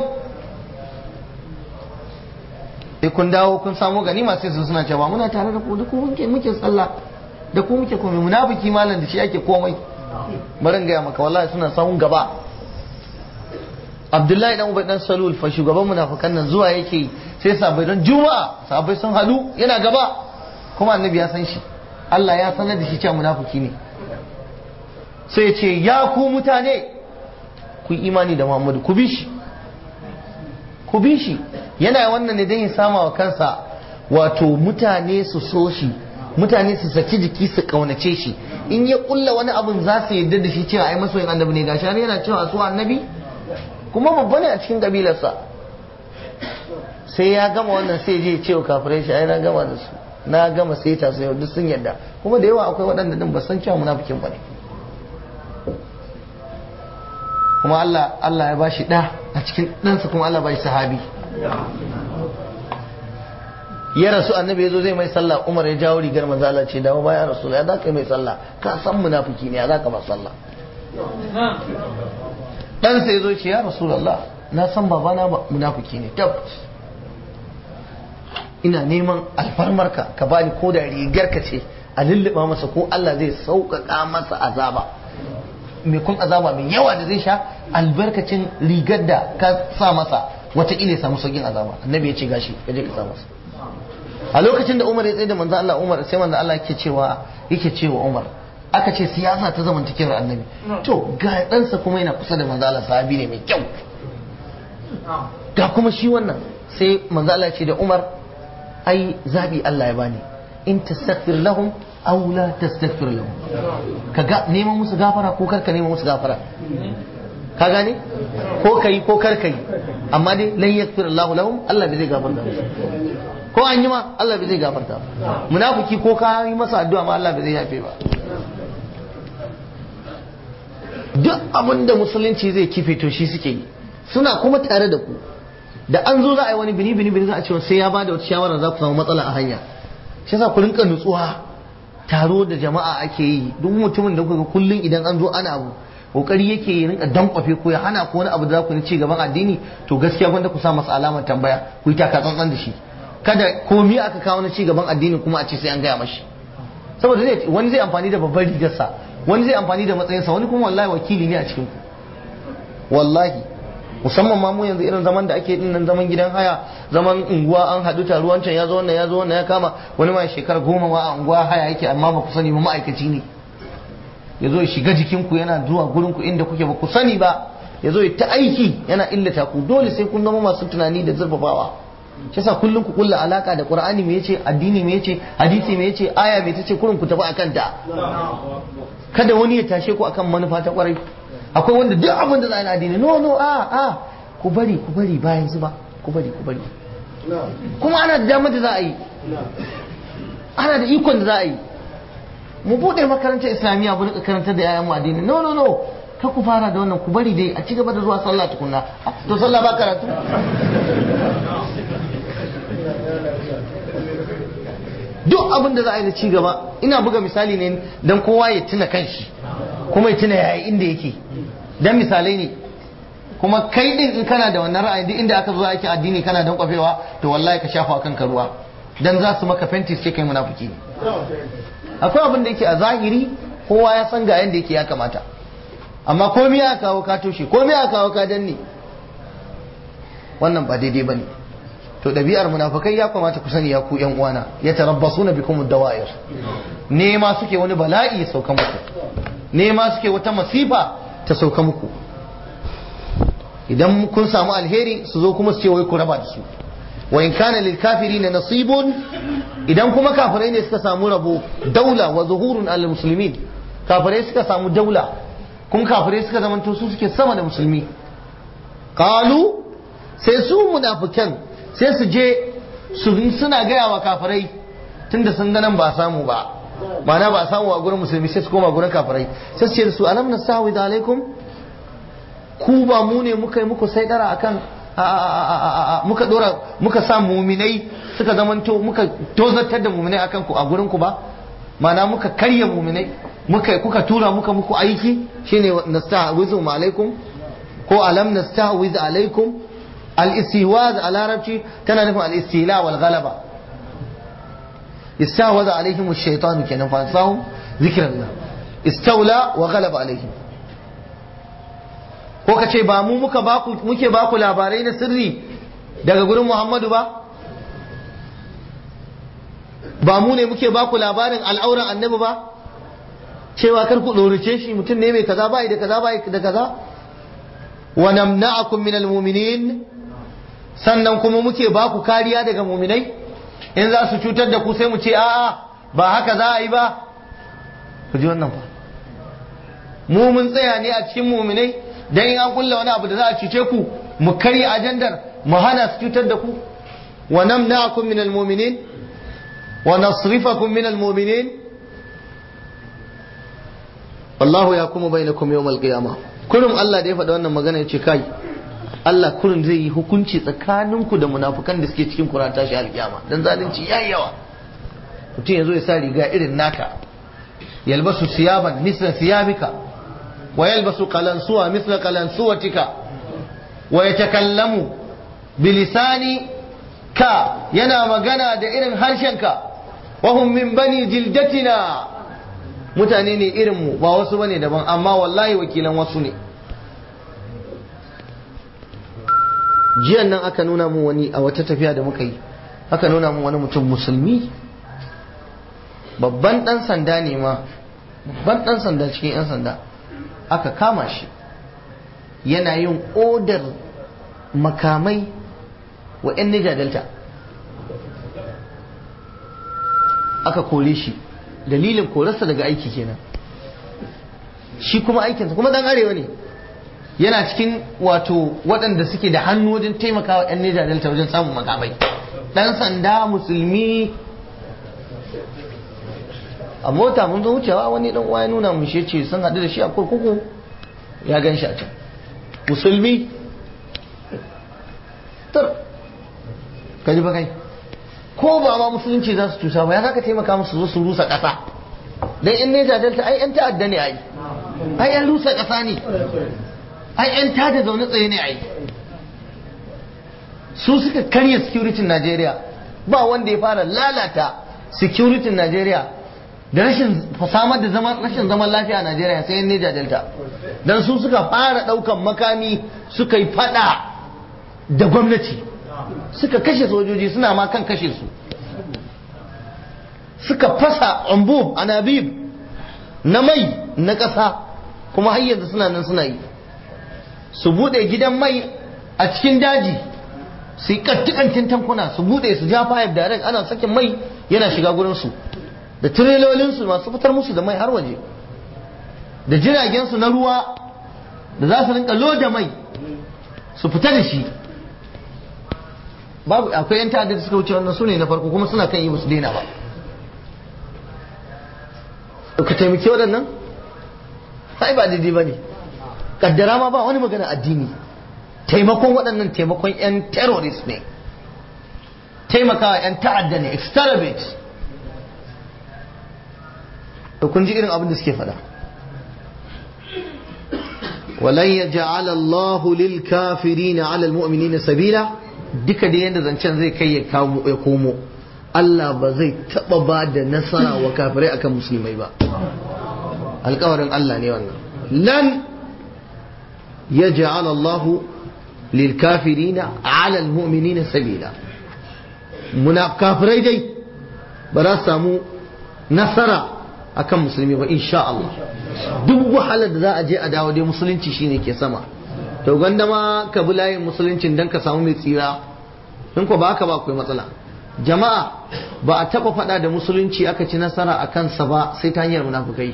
sai kun dawo kun samu ganima sai su suna cewa muna tare da ku da ku muke muke sallah da ku muke komai munafiki malam da shi ake komai bari gaya maka wallahi suna sahun gaba Abdullahi dan Ubay dan Salul fa shugaban munafikan nan zuwa yake sai sabai don juma'a sabai sun hadu yana gaba kuma annabi ya san shi Allah ya sanar da shi cewa munafiki ne sai ya ce ya ku mutane ku yi imani da Muhammadu ku bi shi ku bi shi yana wannan ne don ya sama wa kansa wato mutane su so shi mutane su saki jiki su kaunace shi in ya kulla wani abun za su yarda da shi cewa ai masoyin annabi ne gashi har yana cewa su annabi kuma babba ne a cikin kabilarsa sai ya gama wannan sai je cewa kafirai shi ai na gama da su na gama sai ta sai duk sun yarda kuma da yawa akwai waɗanda din ba san cewa munafikin bane kuma Allah Allah ya bashi da a cikin ɗansa kuma Allah bashi sahabi ya rasu annabi ya zo zai mai sallah umar ya jawo rigar manzo Allah ce dawo baya rasul ya zaka mai sallah ka san munafiki ne ya zaka ba sallah dan sai ya zo ce ya rasulullah na san babana munafiki ne tab ina neman alfarmarka ka bani ko da rigar ka ce a lulluɓa masa ko Allah zai sauƙaƙa masa azaba mai kun azaba mai yawa da zai sha albarkacin rigar da ka sa masa wataƙila ya samu sauƙin azaba annabi ya ce gashi ka je ka sa masa a lokacin da Umar ya tsaye da manzo Allah Umar sai manzo Allah yake cewa yake cewa Umar aka ce siyasa ta zamantakewar annabi to ga ɗansa kuma yana kusa da manzo Allah sahabi ne mai kyau ga kuma shi wannan sai manzo Allah ce da Umar ai zabi Allah ya bani in tastaghfir lahum aw la tastaghfir lahum ka ga neman musu gafara ko karka neman musu gafara ka gane ko kai ko karka yi amma dai lan yaghfir Allah lahum Allah bai zai gafarta musu ko an yi ma Allah bai zai gafarta munafiki ko ka yi masa addu'a ma Allah bai zai yafe ba duk abin da musulunci zai kife to shi suke yi suna kuma tare da ku da an zo za a yi wani bini bini bini za a ce sai ya bada wata shawara za ku samu matsala a hanya shi yasa ku rinka nutsuwa taro da jama'a ake yi duk mutumin da kuka kullun idan an zo ana abu kokari yake yi rinka dankwafe ko ya hana ku wani abu da za ku yi ci gaban addini to gaskiya gwanda ku sa masa alamar tambaya ku yi taka tsantsan da shi kada komi aka kawo na cigaban addini kuma a ce sai an gaya mashi saboda zai wani zai amfani da babbar rigarsa wani zai amfani da matsayinsa wani kuma wallahi wakili ne a cikin ku wallahi musamman ma mu yanzu irin zaman da ake din nan zaman gidan haya zaman unguwa an haɗu taru wancan ya zo wannan ya zo wannan ya kama wani ma shekara goma ma a unguwa haya yake amma ba ku sani ba ma'aikaci ne ya zo ya shiga jikinku yana zuwa gurin ku inda kuke ba ku sani ba ya zo ya ta aiki yana illata ku dole sai kun zama masu tunani da zurfafawa shi yasa kullum ku kulla alaka da qur'ani me yace addini me yace hadisi me yace aya me tace kurin ku tafi akan ta kada wani ya tashe ku akan manufa ta kwarai akwai wanda duk abin da za a yi addini no no a a ku bari ku bari bayan zuba ku bari ku bari kuma ana da damar da za a yi ana da ikon da za a yi mu bude makarantar islamiyya mu rika karantar da yayan mu addini no no no ka ku fara da wannan ku bari dai a ci gaba da zuwa sallah tukunna to sallah ba karatu duk abin da za a yi da ci gaba ina buga misali ne don kowa ya tuna kanshi kuma ya tuna yayi inda yake dan misalai ne kuma kai din in kana da wannan ra'ayi duk inda aka zo aikin addini kana dan kwafewa to wallahi ka shafa kanka ruwa dan za su maka fenti sai kai munafiki ne akwai abin da yake a zahiri kowa ya san ga yanda yake ya kamata amma komai ya kawo ka toshe komai ya kawo ka danne wannan ba daidai bane to ɗabi'ar munafikai ya kamata ku sani ya ku yan uwana ya tarabbasuna bikum ad-dawa'ir nema suke wani bala'i ya sauka muku nema suke wata masifa ta sauka muku idan kun samu alheri su zo kuma su ce wai ku raba da su wa in kana lil kafirin nasibun idan kuma kafirai ne suka samu rabo daula wa zuhurun al muslimin kafirai suka samu daula kun kafirai suka zamanto su suke sama da musulmi qalu sai su munafikan sai su je su suna gaya wa kafirai tunda sun ga nan ba samu ba ma'ana ba samu a gurin musulmi sai su koma gurin kafirai sai su ce da su alam nasawi da alaikum ku ba mu ne muka yi muku sai dara akan muka dora muka sa muminai suka zamanto muka tozartar da muminai akan ku a gurin ku ba ma'ana muka karya muminai muka kuka tura muka muku aiki shine nasta'wizu alaikum ko alam nasta'wiz alaikum al-istiwaz a larabci tana nufin al-istila wal ghalaba استعوذ عليهم الشيطان كان فانساهم ذكر الله استولى وغلب عليهم ko ka ce ba mu muka baku muke baku labarai na sirri daga gurin Muhammadu ba ba mu ne muke baku labarin al'auran annabi ba cewa kar ku ɗorice shi mutum ne mai kaza ba da kaza ba da kaza wa namna'akum min almu'minin sannan kuma muke baku kariya daga mu'minai in za su cutar da ku sai mu ce a'a ba haka za a yi ba ku ji wannan fa mu mun tsaya ne a cikin mu'minai dan in an kulla wani abu da za a cuce ku mu karya ajandar mu hana su cutar da ku wa namna'akum min almu'minin wa nasrifakum min almu'minin wallahu yakumu bainakum yawmal qiyamah kurum Allah da ya faɗa wannan magana ya ce kai Allah kurin zai yi hukunci tsakaninku da munafukan da suke cikin kuran tashi alkiyama dan zalunci yayi yawa mutum ya zo ya sa riga irin naka yalbasu siyaban misla siyabika wa yalbasu qalansuwa misla qalansuwatika wa yatakallamu bilisani ka yana magana da irin harshenka wa hum min bani jildatina mutane ne irin mu ba wasu bane daban amma wallahi wakilan wasu ne jiyan nan aka nuna mun wani a wata tafiya da muka yi aka nuna mun wani mutum musulmi babban dan sanda ne ma babban dan sanda cikin yan sanda aka kama shi yana yin odar makamai wa 'yan Niger Delta aka kore shi dalilin korarsa daga aiki kenan shi kuma aikinsa kuma dan arewa ne yana cikin wato waɗanda suke da hannu wajen taimakawa 'yan Niger Delta wajen samun makamai dan sanda musulmi a mota mun zo wucewa wani dan uwa ya nuna mun shi ce sun haɗu da shi a kurkuku ya gan shi a can musulmi tar kaji ba kai ko ba ma musulunci za su cusa ba ya zaka taimaka musu zo su rusa ƙasa dan in Niger Delta ai yan ta'adda ne ai ai yan rusa ƙasa ne ai yan tada zaune tsaye ne ai su suka karya security Najeriya ba wanda ya fara lalata security Najeriya da rashin samar da zaman rashin zaman lafiya a Najeriya sai yan Niger Delta dan su suka fara daukan makami suka yi fada da gwamnati suka kashe sojoji suna ma kan kashe su suka fasa umbub anabib na mai na ƙasa kuma har yanzu suna nan suna yi su bude gidan mai a cikin daji su yi kattikantin tankuna su bude su ja fayif direct ana sakin mai yana shiga gurinsu da tirelolinsu masu fitar musu da mai har waje da jiragensu na ruwa da za su rinka loda mai su fita da shi babu akwai yan ta'adda da suka wuce wannan su ne na farko kuma suna kan yi musu daina ba ka taimaki waɗannan sai ba daidai ba ne kaddara ma ba wani magana addini taimakon waɗannan taimakon 'yan terrorist ne taimakawa 'yan ta'adda ne exterminate to kun ji irin abin da suke faɗa walan yaj'ala Allah lil kafirina 'ala al mu'minina sabila duka da yanda zancen zai kai ya kawo ya komo Allah ba zai taba ba da nasara wa kafirai akan musulmai ba alƙawarin Allah ne wannan lan yaj'ala Allah lil kafirina 'ala al mu'minina sabila muna kafirai dai ba za su samu nasara akan musulmi ba insha Allah duk wahalar da za a je a dawo dai musulunci shine ke sama to ganda ma ka bi layin musuluncin dan ka samu mai tsira in ko ba haka ba akwai matsala jama'a ba a taba faɗa da musulunci aka ci nasara a kansa ba sai ta hanyar munafukai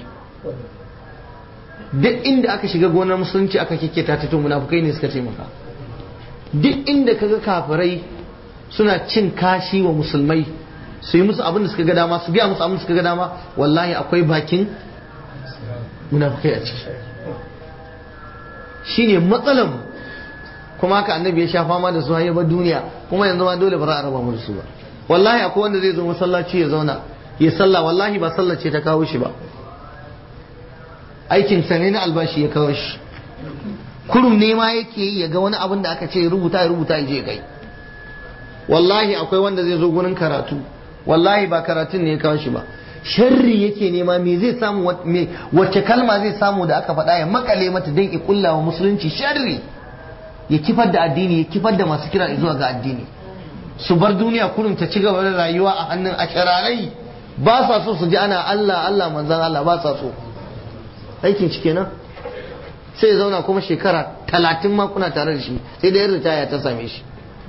duk inda aka shiga gonar musulunci aka kikketa ta to munafukai ne suka taimaka duk inda kaga kafirai suna cin kashi wa musulmai su yi musu abin da suka ga dama su biya musu abin da suka ga dama wallahi akwai bakin munafukai a ciki shine matsalan kuma haka annabi ya sha fama da su har ba duniya kuma yanzu ma dole ba za a raba mu da su ba wallahi akwai wanda zai zo masallaci ya zauna ya sallah wallahi ba sallah ce ta kawo shi ba aikin sa ne na albashi ya kawo shi kurum ne ma yake yi ya ga wani abin da aka ce rubuta ya rubuta ya je kai wallahi akwai wanda zai zo gurin karatu wallahi ba karatun ne ya kawo shi ba sharri yake nema me zai samu wacce kalma zai samu da aka faɗa ya makale mata don ya kulla wa musulunci sharri ya kifar da addini ya kifar da masu kira zuwa ga addini su bar duniya kurin ta ci gaba da rayuwa a hannun ashararai ba sa so su ji ana Allah Allah manzan Allah ba sa so aikin shi kenan sai ya zauna kuma shekara talatin ma kuna tare da shi sai da yin ritaya ta same shi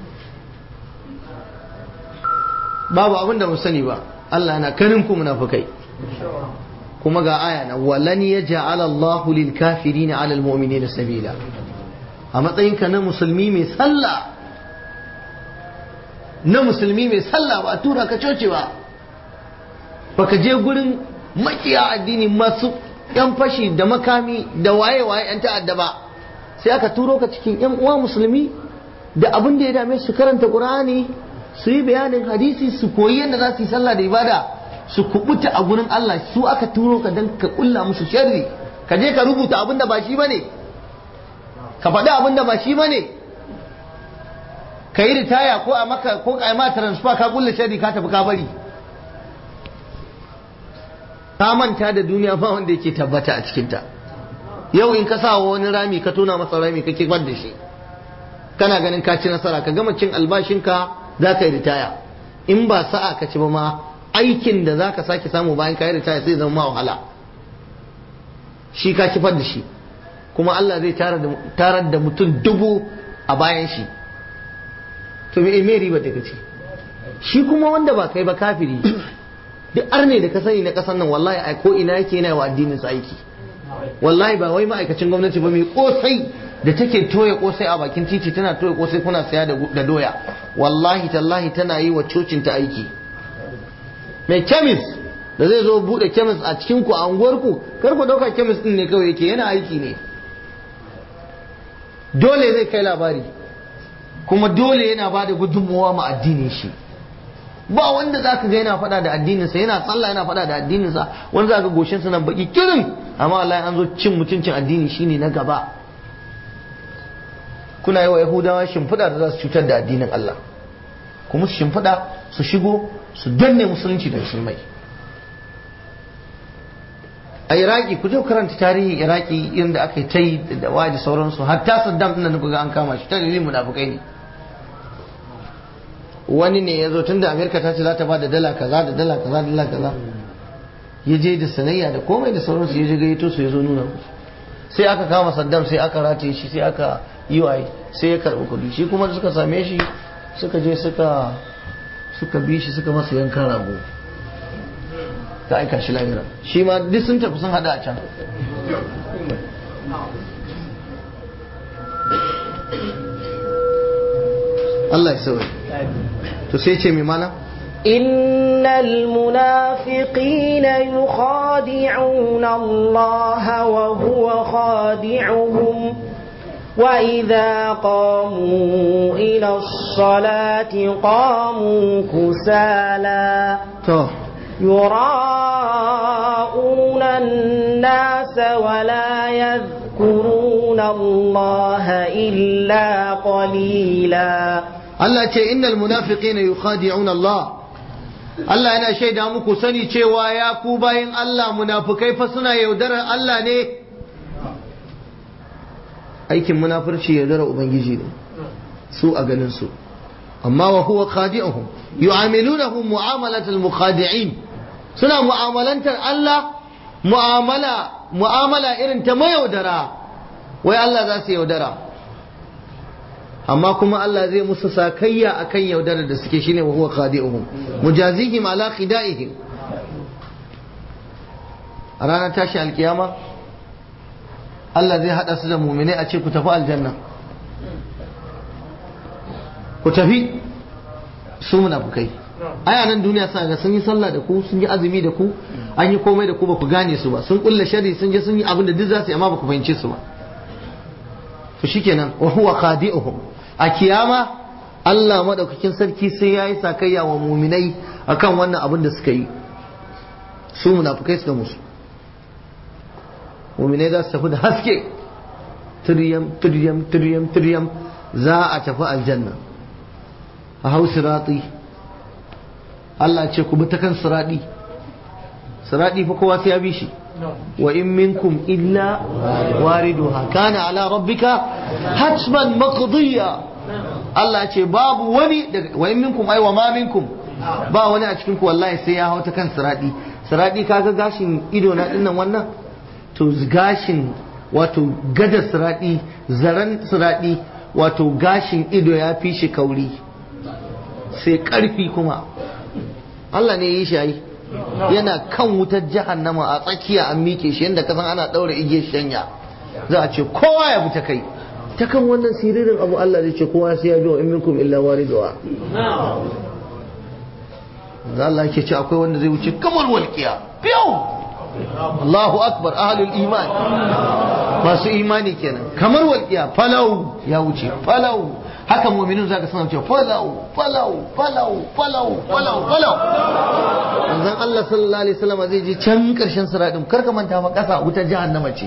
babu abin da mu sani ba Allah na kanin ku munafikai kuma ga aya na walan yaj'ala Allahu lil kafirin 'ala al mu'minina sabila a matsayin ka na musulmi mai sallah na musulmi mai sallah ba tura ka coci ba baka je gurin makiya addini masu yan fashi da makami da waye waye yan ta'adda ba sai aka turo ka cikin yan uwa musulmi da abin da ya dame su karanta qur'ani su yi bayanin hadisi su koyi yadda za su yi sallah da ibada su kubuta a gurin Allah su aka turo ka dan ka kulla musu sharri ka je ka rubuta abin da ba shi bane ka faɗi abin da ba shi bane ka yi ritaya ko a maka ko a ma transfer ka kulla sharri ka tafi ka bari ka manta da duniya ba wanda yake tabbata a cikinta yau in ka sa wani rami ka tona masa rami kake gwad da shi kana ganin ka ci nasara ka gama cin albashinka za ka yi ritaya in ba sa'a ka ci ba ma aikin da za ka sake samu bayan ka yi ritaya sai zama ma wahala shi ka kifar da shi kuma Allah zai tarar da mutum dubu a bayan shi to me me riba daga ci shi kuma wanda ba kai ba kafiri duk arne da ka sani na kasan nan wallahi ai ko ina yake yana wa addinin sa aiki wallahi ba wai ma'aikacin gwamnati ba mai kosai da take toya kosai a bakin titi tana toya kosai kuna saya da doya wallahi tallahi tana yi wa cocin ta aiki mai kemis da zai zo bude kemis a cikin ku a unguwar ku kar ku dauka kemis din ne kawai yake yana aiki ne dole zai kai labari kuma dole yana ba da gudunmuwa ma addinin shi ba wanda za ka ga yana faɗa da addininsa yana tsalla yana faɗa da addininsa wanda za ka goshin sa nan baki kirin amma Allah an zo cin mutuncin addini shine na gaba kuna yi wa yahudawa shimfiɗa da za su cutar da addinin Allah kuma su shimfiɗa su shigo su danne musulunci da musulmai a iraki ku je karanta tarihin iraki yadda aka yi ta yi da waje sauransu hatta saddam ɗin da ga an kama shi ta dalilin munafukai ne wani ne ya zo tun da amerika ta ce za ta ba da dala kaza da dala kaza da dala kaza ya je da sanayya da komai da sauransu ya je gaito su ya zo nuna musu sai aka kama saddam sai aka rataye shi sai aka yi waye sai ya karɓi kuɗi shi kuma da suka same shi suka je suka suka bi shi suka masa yankan rago ta aika shi lahira shi ma duk sun tafi sun hada a can Allah ya sauya to sai ce mai mana إن المنافقين يخادعون الله وهو خادعهم وإذا قاموا إلى الصلاة قاموا كسالى to يراءون الناس ولا يذكرون الله إلا قليلا Allah ce innal munafiqina yukhadi'una Allah Allah yana shaida muku sani cewa ya ku bayin Allah munafukai fa suna yaudarar Allah ne aikin munafurci yaudarar ubangiji ne su a ganin su amma wa huwa khadi'uhum yu'amilunahum mu'amalatal mukhadi'in suna mu'amalantar Allah mu'amala mu'amala irin ta mayaudara wai Allah za su yaudara amma kuma Allah zai musu sakayya akan yaudarar da suke shine wa huwa khadi'uhum mujazihim ala khida'ihim a ranar tashi alkiyama Allah zai hada su da mu'minai a ce ku tafi aljanna ku tafi su munafukai aya nan duniya sa ga sun yi sallah da ku sun yi azumi da ku an yi komai da ku ba ku gane su ba sun kulla shari sun je sun yi abin da duk za su yi amma ba ku fahimce su ba to shikenan wa huwa khadi'uhum a kiyama Allah madaukakin sarki sai ya yi sakayya wa muminai akan wannan abin da suka yi su munafukai suka musu muminai za su tafi da haske tiryam tiryam tiryam tiryam za a tafi aljanna a hau sirati Allah ce ku bi ta kan sirati sirati fa kowa sai ya bi shi wa in minkum illa wariduha kana ala rabbika hatman maqdiya Allah ce babu wani wa in minkum ai wa ma minkum ba wani a cikin ku wallahi sai ya hau ta kan sirati sirati kaga gashin ido na dinnan wannan to gashin wato gada sirati zaran sirati wato gashin ido ya fi shi kauri sai karfi kuma Allah ne ya yi shi yana kan wutar jahannama a tsakiya an mike shi yadda kasan ana ɗaura igiyar shanya za a ce kowa ya ta kai ta kan wannan siririn abu Allah zai ce kowa sai ya biyo in minkum illa wariduha za Allah ke ce akwai wanda zai wuce kamar walƙiya fiyau Allahu akbar ahlul iman masu imani kenan kamar walƙiya falau ya wuce falau haka mu'minin zaka suna cewa falau falau falau falau falau falau manzon Allah sallallahu alaihi wasallam zai je can karshen siradin karka manta fa kasa wutar jahannama ce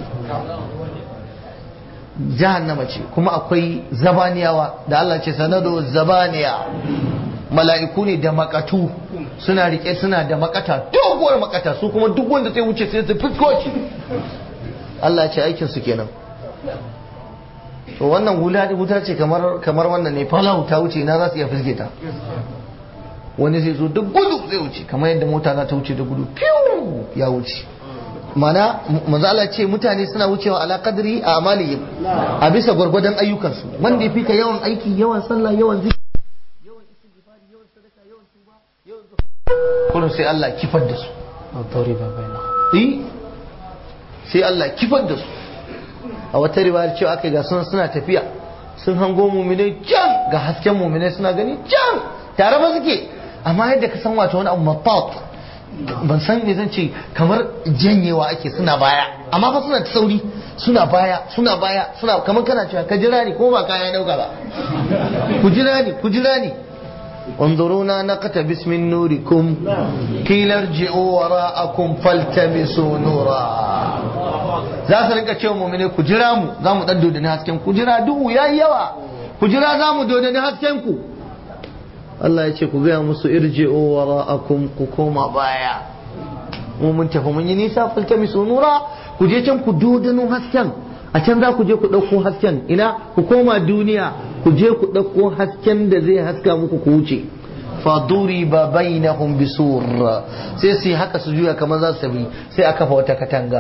jahannama ce kuma akwai zabaniyawa da Allah ce sanado zabaniya mala'iku ne da makatu suna rike suna da makata doguwar makata su kuma duk wanda sai wuce sai su fuskoci Allah ce aikin su kenan to wannan wuta ce kamar kamar wannan ne falahu ta wuce na za su iya fuske ta wani zai zo da gudu zai wuce kamar yadda mota za ta wuce da gudu fiyu ya wuce mana manzala ce mutane suna wucewa ala qadri a amalihim a bisa gwargwadon ayyukansu wanda ya fika yawan aiki yawan sallah yawan zikiri yawan istighfari yawan sadaka yawan tuba yawan kullum sai Allah kifar da su eh sai Allah kifar da su a wata riwayar cewa aka ga sun suna tafiya sun hango muminai can ga hasken muminai suna gani can tare ba suke amma yadda ka san wato wani abu matat ban san me zan ce kamar janyewa ake suna baya amma fa suna sauri suna baya suna baya suna kamar kana cewa ka jira ni ko ba kaya dauka ba ku jira ni ku jira ni انظرونا نقتبس من نوركم قيل ارجعوا وراءكم فالتمسوا نورا za su rinka cewa mu'mini ku jira mu za mu dan dodani hasken ku jira duhu yayi yawa ku jira za mu dodani hasken ku Allah ya ce ku gaya musu irji'u wara'akum ku koma baya mu mun tafi mun yi nisa faltamisu nura ku je can ku dodano hasken a can za ku je ku ɗauko hasken ina ku koma duniya ku je ku ɗauko hasken da zai haska muku ku wuce faduri ba bainahum bisur sai su haka su juya kamar za su tafi sai aka kafa wata katanga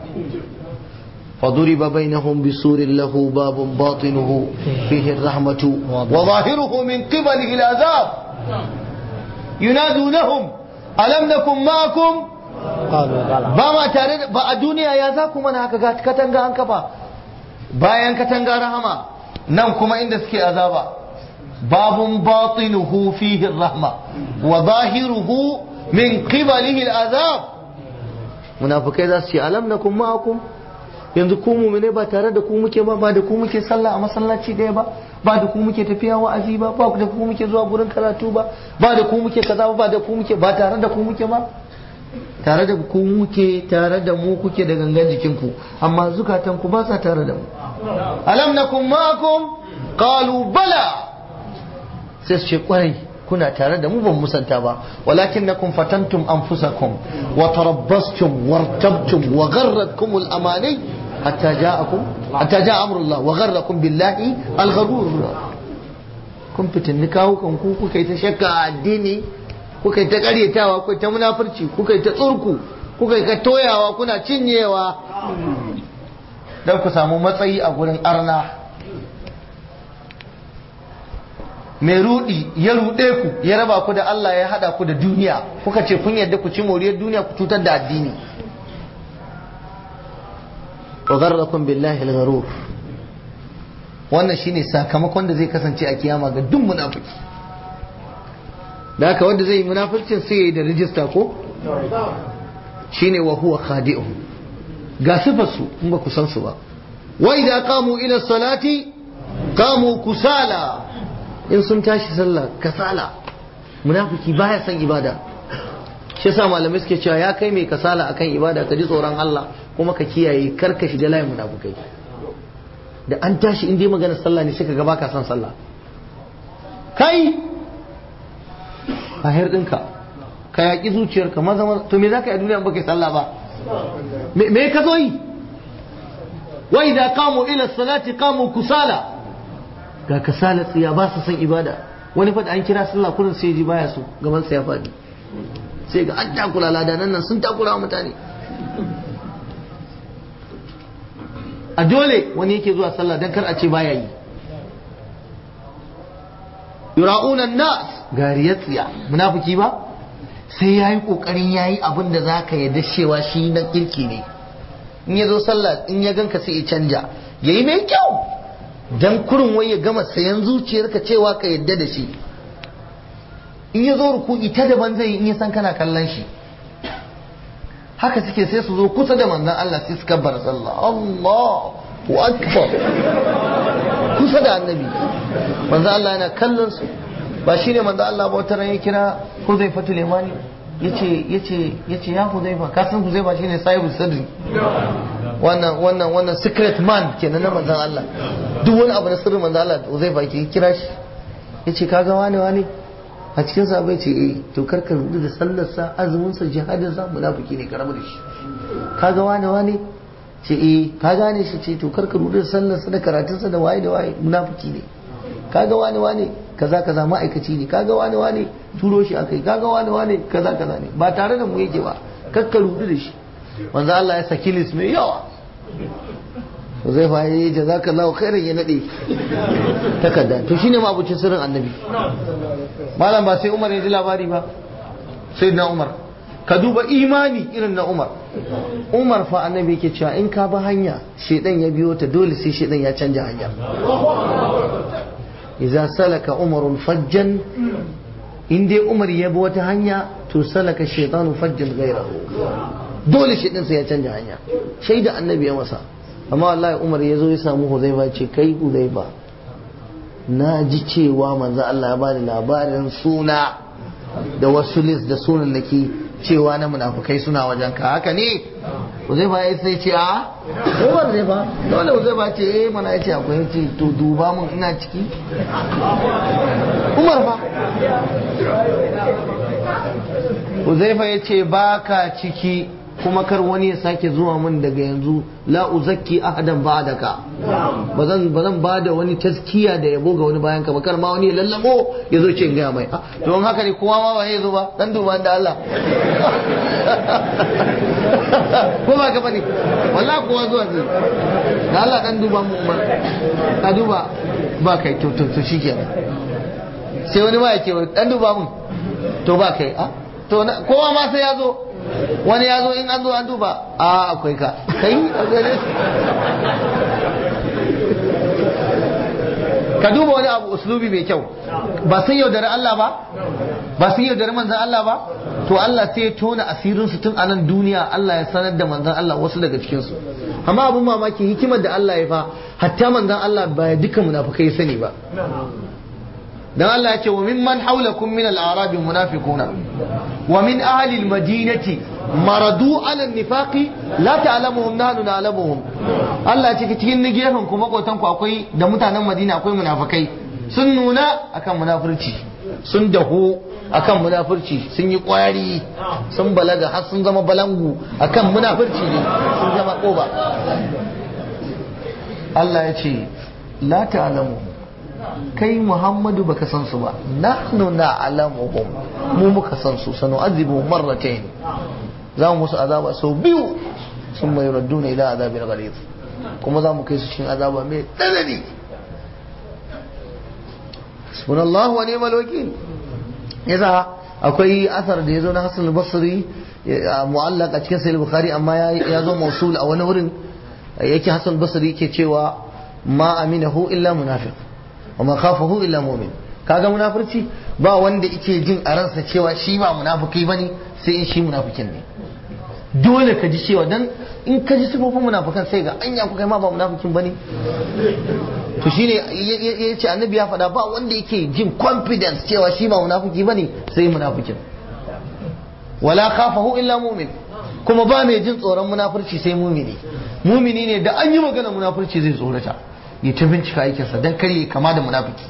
فضرب بينهم بسور له باب باطنه فيه الرحمة وظاهره من قبله العذاب ينادونهم ألم نكن معكم ba ma tare ba a duniya ya za ku mana haka ga katanga an kafa bayan katanga rahama nan kuma inda suke azaba babun batinuhu fihi rahma wa zahiruhu min qibalihi al'azab munafikai za su ce alam nakum ma'akum yanzu ku mu'mine ba tare da ku muke ba ba da ku muke sallah a masallaci ɗaya ba ba da ku muke tafiya wa'azi ba ba da ku muke zuwa gurin karatu ba ba da ku muke kaza ba ba da ku muke ba tare da ku muke ba tare da ku muke tare da mu kuke da gangan jikinku amma zukatan ku ba sa tare da mu alam nakum ma'akum qalu bala sai su ce kwarai kuna tare da mu ban musanta ba walakin nakum fatantum anfusakum wa tarabbastum wartabtum wa gharratkum al-amani hatta ja'akum hatta ja'a amrullah wa gharrakum billahi al-gharur kun fitinni kawo kan ku kuka yi ta shakka a addini kuka yi ta karyatawa kuka yi ta munafurci kuka yi ta tsurku kuka yi ta toyawa kuna cinyewa don ku samu matsayi a gurin arna mai rudi ya rude ku ya raba ku da Allah ya hada ku da duniya kuka ce kun yadda ku ci moriyar duniya ku cutar da addini wa gharrakum billahi al-gharur wannan shine sakamakon da zai kasance a kiyama ga duk munafiki da haka wanda zai yi munafircin sai ya yi da rijista ko shine wa huwa khadi'un ga sifar su in ba ku san su ba wa idza qamu ila salati qamu kusala in sun tashi sallah kasala munafiki baya son ibada shi yasa malamai suke cewa ya kai mai kasala akan ibada ka ji tsoron Allah kuma ka kiyaye kar ka shiga layin munafukai da an tashi in dai magana sallah ne sai ka ga baka son sallah kai a her ɗinka ka yaƙi zuciyarka maza maza to me za ka yi a duniya ba kai sallah ba me ka zo yi wa idza qamu ila salati qamu kusala ga kasala tsiya ba su san ibada wani fa da an kira sallah kullum sai ji baya so gaban sa ya faɗi sai ga an takura ladanan nan sun takura mutane a dole wani yake zuwa sallah dan kar a ce baya yi yura'una nas gariyar tsiya munafiki ba sai yayi kokarin yayi abin da zaka yarda cewa shi na kirki ne in ya zo sallah in ya ganka sai ya canja yayi mai kyau dan kurin wai ya gama sayan zuciyarka cewa ka yarda da shi in ya zo ruku'i ta daban zai yi in ya san kana kallon shi haka suke sai su zo kusa da manzon Allah sai su kabbar sallah Allahu akbar kusa da annabi manzon Allah yana kallon su ba shine manzon Allah ba wata ran ya kira Huzaifa Tulemani yace yace yace ya Huzaifa ka san Huzaifa shine sahibu sadri wannan wannan wannan secret man kenan na manzon Allah duk wani abu na sirrin manzon Allah Huzaifa ke kira shi yace kaga wani wani a cikin sa bai ce eh to karka rudu da sallar sa azumin sa jihadin sa munafiki ne karamu da shi kaga wani wani ce eh ka gane shi ce to karka rudu da sallar sa da karatun sa da waye da waye munafiki ne kaga wani wani kaza kaza ma'aikaci ne kaga wani wani turo shi akai kaga wani wani kaza kaza ne ba tare da mu yake ba karka rudu da shi manzo Allah ya saki lis mai yawa zai fa yi jazakallahu khairan ya nade takarda to shine ma abucin sirrin annabi malam ba sai Umar ya ji labari ba sai na Umar ka duba imani irin na Umar Umar fa annabi yake cewa in ka ba hanya shedan ya biyo ta dole sai shedan ya canja hanya idza salaka umarun fajjan in dai Umar ya bi wata hanya to salaka shaytanu fajjan ghayrahu dole shedan sai ya canja hanya shaida annabi ya masa amma wallahi umar ya zo ya samu huzaifa ce kai huzaifa na ji cewa manzo Allah ya bani labarin suna da wasu list da sunan nake cewa na munafukai suna wajen ka haka ne huzaifa ya sai ce a umar ne ba dole huzaifa ce eh mana ya ce akwai ce to duba mun ina ciki umar fa huzaifa ya ce baka ciki kuma kar wani ya sake zuwa min daga yanzu la uzakki ahadan ba'daka bazan bazan bada wani taskiya da yabo ga wani bayan ka ba kar ma wani ya lallabo ya zo ce ga mai don haka ne kowa ma ba ya zo ba dan duba da Allah ko ba ka bane wallahi kowa zuwa zai da Allah dan duba mu umar ka duba ba kai to to to shikenan sai wani ma ya ce dan duba mun to ba kai a to kowa ma sai ya zo wani ya zo in an zo an duba a akwai ka kai a gare ka duba wani abu uslubi mai kyau ba sun yaudari Allah ba ba sun yaudari manzan Allah ba to Allah sai ya tona asirinsu tun a nan duniya Allah ya sanar da manzan Allah wasu daga cikinsu amma abin mamaki hikimar da Allah ya fa hatta manzan Allah ba ya duka munafukai sani ba dan Allah ya ce wa mimman haulakum min al-arabi munafiquna wa min ahli al-madinati maradu ala nifaqi la ta'lamuhum nahnu na'lamuhum Allah ya ce cikin gefen ku makotan ku akwai da mutanen Madina akwai munafikai sun nuna akan munafurci sun dahu akan munafurci sun yi kwari sun balaga har sun zama balangu akan munafurci ne sun zama koba Allah ya ce la ta'lamu kai Muhammadu baka san su ba nahnu na'lamuhum mu muka san su sanu azibu marratayn za mu musu azaba sau biyu sun mai radduna ila azabin ghalid kuma za mu kai su cikin azaba mai tsanani subhanallahu wa ni'mal wakil yasa akwai asar da ya zo na Hassan al-Basri mu'allaq a cikin sahih bukhari amma ya zo mausul a wani wurin yake Hassan al-Basri yake cewa ma aminahu illa munafiq wa ma khafahu illa mu'min kaga munafurci ba wanda yake jin a ransa cewa shi ba munafiki bane sai in shi munafikin ne dole ka ji cewa dan in ka ji sifofin munafikan sai ga anya ku kai ma ba munafikin bane to shine ya ce annabi ya faɗa ba wanda yake jin confidence cewa shi ba munafiki bane sai munafikin wala khafahu illa mu'min kuma ba mai jin tsoron munafurci sai mumini mumini ne da an yi magana munafurci zai tsorata ya ta bincika aikinsa dan kar ya kama da munafiki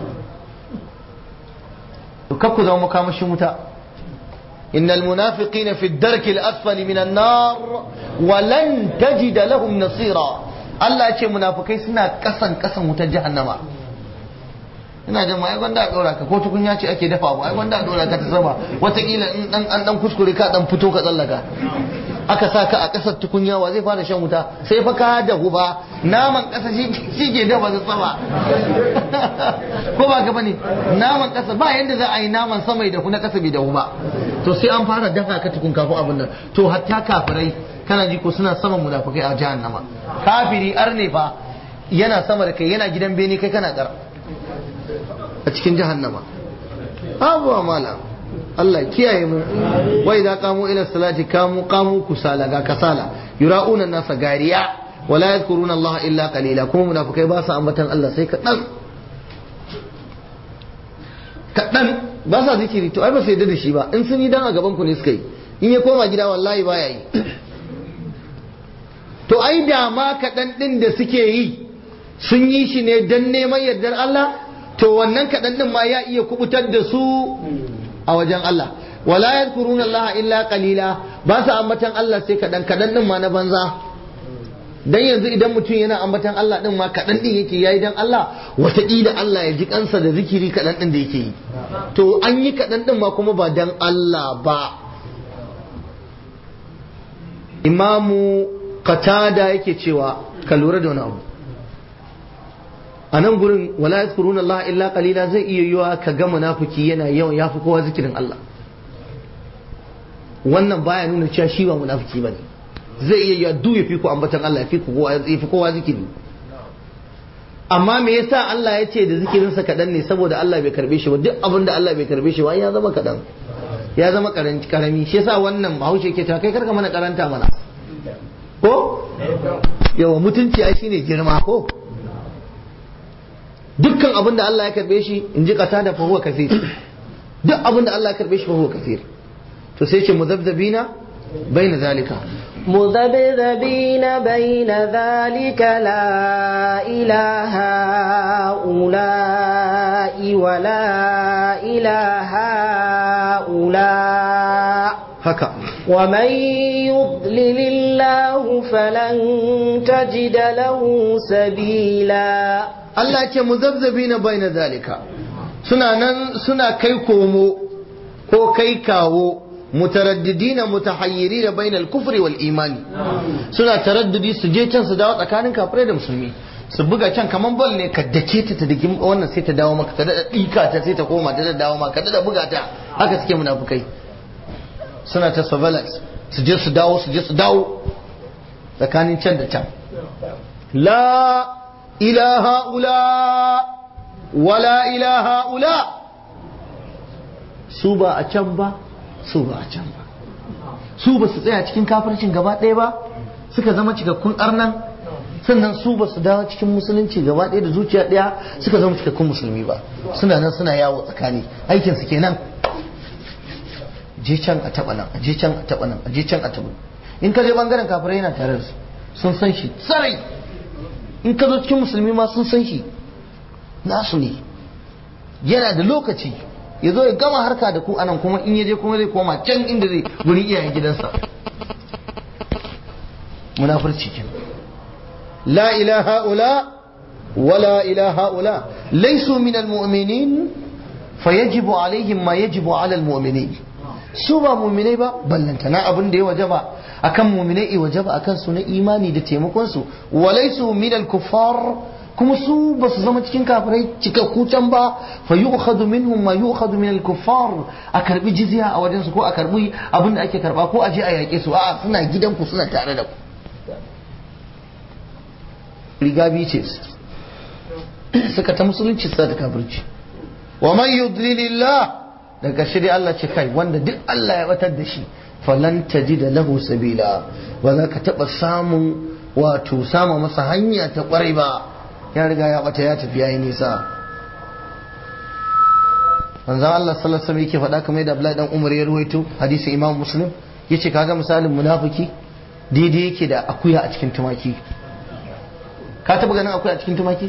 to kakku zama makamashin wuta إن المنافقين في الدرك الأسفل من النار ولن تجد لهم نصيرا Allah ce munafukai suna kasan kasan wutar jahannama ina jin ma ai gwanda a dora ka ko tukunya ce ake dafa ai gwanda a dora ka ta sama watakila in dan an dan kuskure ka dan fito ka tsallaka aka sa ka a kasar tukunya wa zai fara shan wuta sai fa ka da guba naman kasa shi ke dafa da sama ko ba ka bane naman kasa ba yanda za a yi naman sama da na kasa bai dahu ba to sai an fara dafa ka tukun kafin abin nan to hatta kafirai kana ji ko suna saman munafukai a jahannama kafiri arne fa yana sama da kai yana gidan bene kai kana kar a cikin jahannama abuwa malam Allah kiyaye mu wai da kamo ila salati kamu kamu kusala ga kasala yura'una nasa gariya wala yadhkuruna Allah illa qalila kuma munafikai ba su ambatan Allah sai kadan kadan ba sa zikiri to ai ba su yadda da shi ba in sun yi dan a gaban ku ne suka yi in ya koma gida wallahi baya yi to ai da ma kadan din da suke yi sun yi shi ne dan neman yardar Allah to wannan kadan din ma ya iya kubutar da su a wajen Allah wala yadhkuruna Allah illa qalila ba su ambatan Allah sai kadan kadan din ma na banza dan yanzu idan mutum yana ambatan Allah din ma kadan din yake yayi dan Allah wataƙila Allah ya ji kansa da zikiri kadan din da yake yi to an yi kadan din ma kuma ba dan Allah ba imamu qatada yake cewa ka lura da wani abu a nan gurin wala yazkuruna Allah illa qalila zai iya yiwa ka ga munafiki yana yawan yafi kowa zikirin Allah wannan baya nuna cewa shi ba munafiki bane zai iya yiwa duk yafi ku ambatan Allah yafi ku kowa yafi kowa zikiri amma me yasa Allah ya ce da zikirin sa kadan ne saboda Allah bai karbe shi ba duk abin da Allah bai karbe shi ba ya zama kadan ya zama karami shi yasa wannan Bahaushe yake cewa kai karka mana karanta mana ko yawa mutunci ai shine girma ko dukkan abin da Allah ya karbe shi in ji kata da fahuwa kafir duk abin da Allah ya karbe shi fahuwa kafir to sai ce muzabzabina baina zalika مذبذبين بين ذلك لا إله هؤلاء ولا إله هؤلاء haka ومن يضلل الله فلن تجد له سبيلا Allah ce muzabzabina baina zalika suna nan suna kai komo ko kai kawo mutaraddidina mutahayyirina bainal kufri wal imani suna taraddudi su je can su dawo tsakanin kafirai da musulmi su buga can kaman bol ne ka dake ta ta digim wannan sai ta dawo maka ta dada dika ta sai ta koma ta dada dawo maka dada buga ta haka suke munafukai suna ta surveillance su je su dawo su je su dawo tsakanin can da can la ilaha ula wala ilaha ula su ba a can ba su ba a can ba su ba su tsaya cikin kafircin gaba ɗaya ba suka zama cikakkun arnan sannan su ba su dawo cikin musulunci gaba ɗaya da zuciya ɗaya suka zama cikakkun musulmi ba suna nan suna yawo tsakani aikin su kenan je can a taɓa nan a je can a taɓa nan a je can a taɓa in ka je bangaren kafirai yana tare da su sun san shi sarai in ka zo cikin musulmi ma sun san shi nasu ne yana da lokaci ya zo ya gama harka da ku anan kuma in ya je kuma zai koma can inda zai wurin iyayen gidansa munafurci kenan la ilaha ula wala ilaha ula laysu min almu'minin fayajibu alaihim ma yajibu ala almu'minin su ba mu'minai ba ballantana abin da ya wajaba akan mu'minai i wajaba akan su na imani da taimakon su walaysu min alkuffar kuma su ba su zama cikin kafirai cikakku can ba fa yu'khadhu minhum ma yu'khadhu min al-kuffar a karbi jizya a wajen su ko a karbi abin da ake karba ko a je a yake su a'a suna gidan ku suna tare da ku riga biyu ce suka ta musulunci sa da kafirci wa man yudlilillah daga shirya Allah ce kai wanda duk Allah ya batar da shi falan tajida lahu sabila ba za ka taba samun wato sama masa hanya ta kwarai ba ya riga ya bata ya tafi yayi nisa manzon Allah sallallahu alaihi wasallam yake faɗa kamar yadda Abdullahi dan Umar ya ruwaito hadisin Imam Muslim yace kaga misalin munafiki daidai yake da akuya a cikin tumaki ka taba ganin akuya a cikin tumaki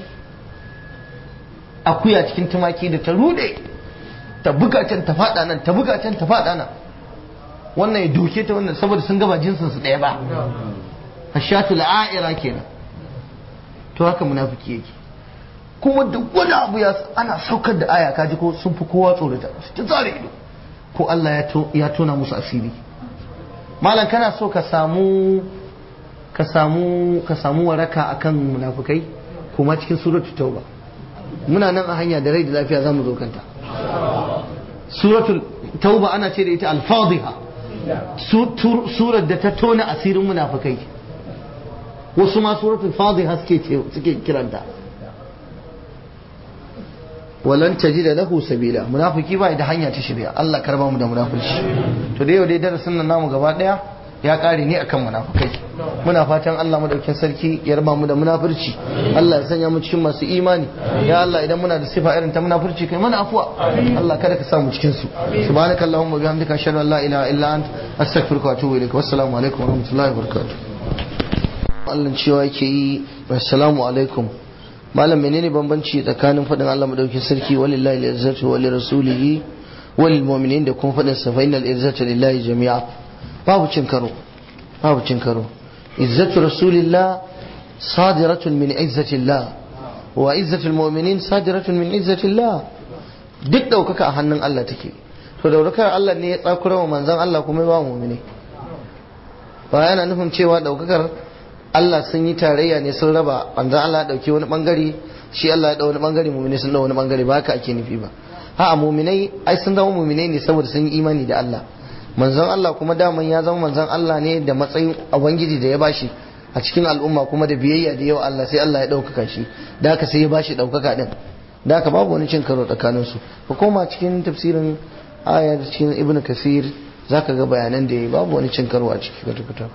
akuya cikin tumaki da ta rude ta buga can ta fada nan ta buga can ta fada nan wannan ya doke ta wannan saboda sun gaba jinsin su ɗaya ba hashatul a'ira kenan to haka munafiki yake kuma duk wani abu ya ana saukar da aya kaji ko sun fi kowa tsorata su ta tsare ido ko Allah ya tona musu asiri malam kana so ka samu ka samu ka samu waraka akan munafikai kuma cikin suratul tauba muna nan a hanya da rai da lafiya zamu zo kanta suratul tauba ana ce da ita al-fadhiha surar da ta tona asirin munafikai wasu ma suratul fadhiha suke suke kiranta walan tajida lahu sabila munafiki bai da hanya ta shirya Allah karba mu da munafurci to da yau dai darasin nan namu gaba daya ya kare ne akan munafikai muna fatan Allah madaukin sarki ya raba mu da munafurci Allah ya sanya mu cikin masu imani ya Allah idan muna da sifa irin ta munafurci kai mana afuwa Allah kada ka sa mu cikin su subhanakallahumma wa bihamdika ashhadu an la ilaha illa anta astaghfiruka wa atubu ilaik wassalamu alaikum wa rahmatullahi wa barakatuh Allah cewa yake yi assalamu alaikum malam menene bambanci tsakanin faɗin Allah madaukin sarki walillahi al-izzatu wa lirasulihi wa lil mu'minin da kuma faɗin sa fa innal izzata lillahi jami'a babu cin karo babu cin karo izzatu rasulillah sadiratun min izzatillah wa izzatul mu'minin sadiratun min izzatillah duk daukaka a hannun Allah take to daukakar Allah ne ya tsakura wa manzon Allah kuma ya ba mu'mini ba yana nufin cewa daukakar Allah sun yi tarayya ne sun raba manzon Allah ya dauki wani bangare shi Allah ya dau wani bangare mu'mini sun dau wani bangare ba haka ake nufi ba a'a mu'minai ai sun zama mu'minai ne saboda sun yi imani da Allah manzon Allah kuma daman ya zama manzon Allah ne da matsayin ubangiji da ya bashi a cikin al'umma kuma da biyayya da yawa Allah sai Allah ya ɗaukaka shi da haka sai ya bashi ɗaukaka ɗin da haka babu wani cin karo tsakanin su ka koma cikin tafsirin aya cikin ibnu kasir zaka ga bayanan da yayi babu wani cin karo a ciki kwata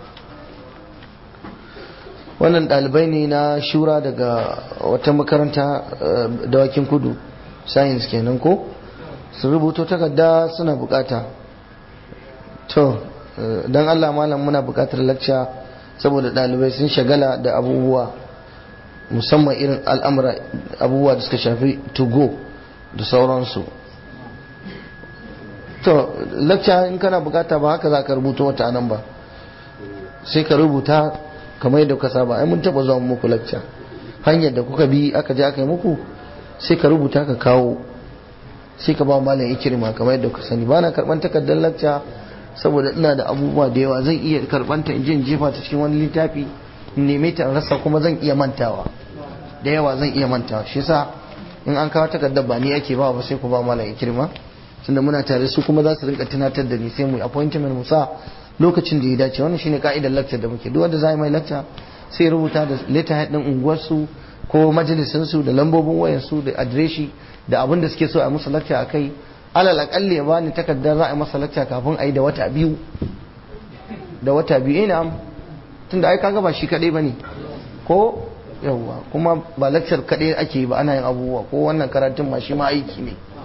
wannan ɗalibai ne na shura daga wata makaranta dawakin kudu science kenan ko su rubuto takarda suna bukata to don Allah malam muna bukatar lacca saboda ɗalibai sun shagala da abubuwa musamman irin al'amura abubuwa da suka shafi to go da sauransu to lacca in kana bukata ba haka za ka rubuta wata nan ba sai ka rubuta kamar yadda ka saba ai mun taba zuwa muku lacca hanyar da kuka bi aka je aka yi muku sai ka rubuta ka kawo sai ka ba malam ikirma kamar yadda ka sani ba na karban takardar lacca saboda ina da abubuwa da yawa zan iya karbanta in jin jefa ta cikin wani littafi in neme ta rasa kuma zan iya mantawa da yawa zan iya mantawa shi yasa in an kawo takardar ba ni ake ba ba sai ku ba malam ikirma tunda muna tare su kuma za su rinka tunatar da ni sai mu appointment mu sa lokacin da ya dace wannan shine ka'idar lecture da muke duk wanda za mai lecture sai rubuta da letterhead din unguwar su ko majalisin su da lambobin wayar su da adireshi da abin da suke so a musu lecture akai alal akalli ya bani takardar za a masa lacca kafin a yi da wata biyu da wata biyu ina tunda ai kaga ba shi kadai bane ko yawwa kuma ba lakcar kadai ake ba ana yin abubuwa ko wannan karatun ma shi ma aiki ne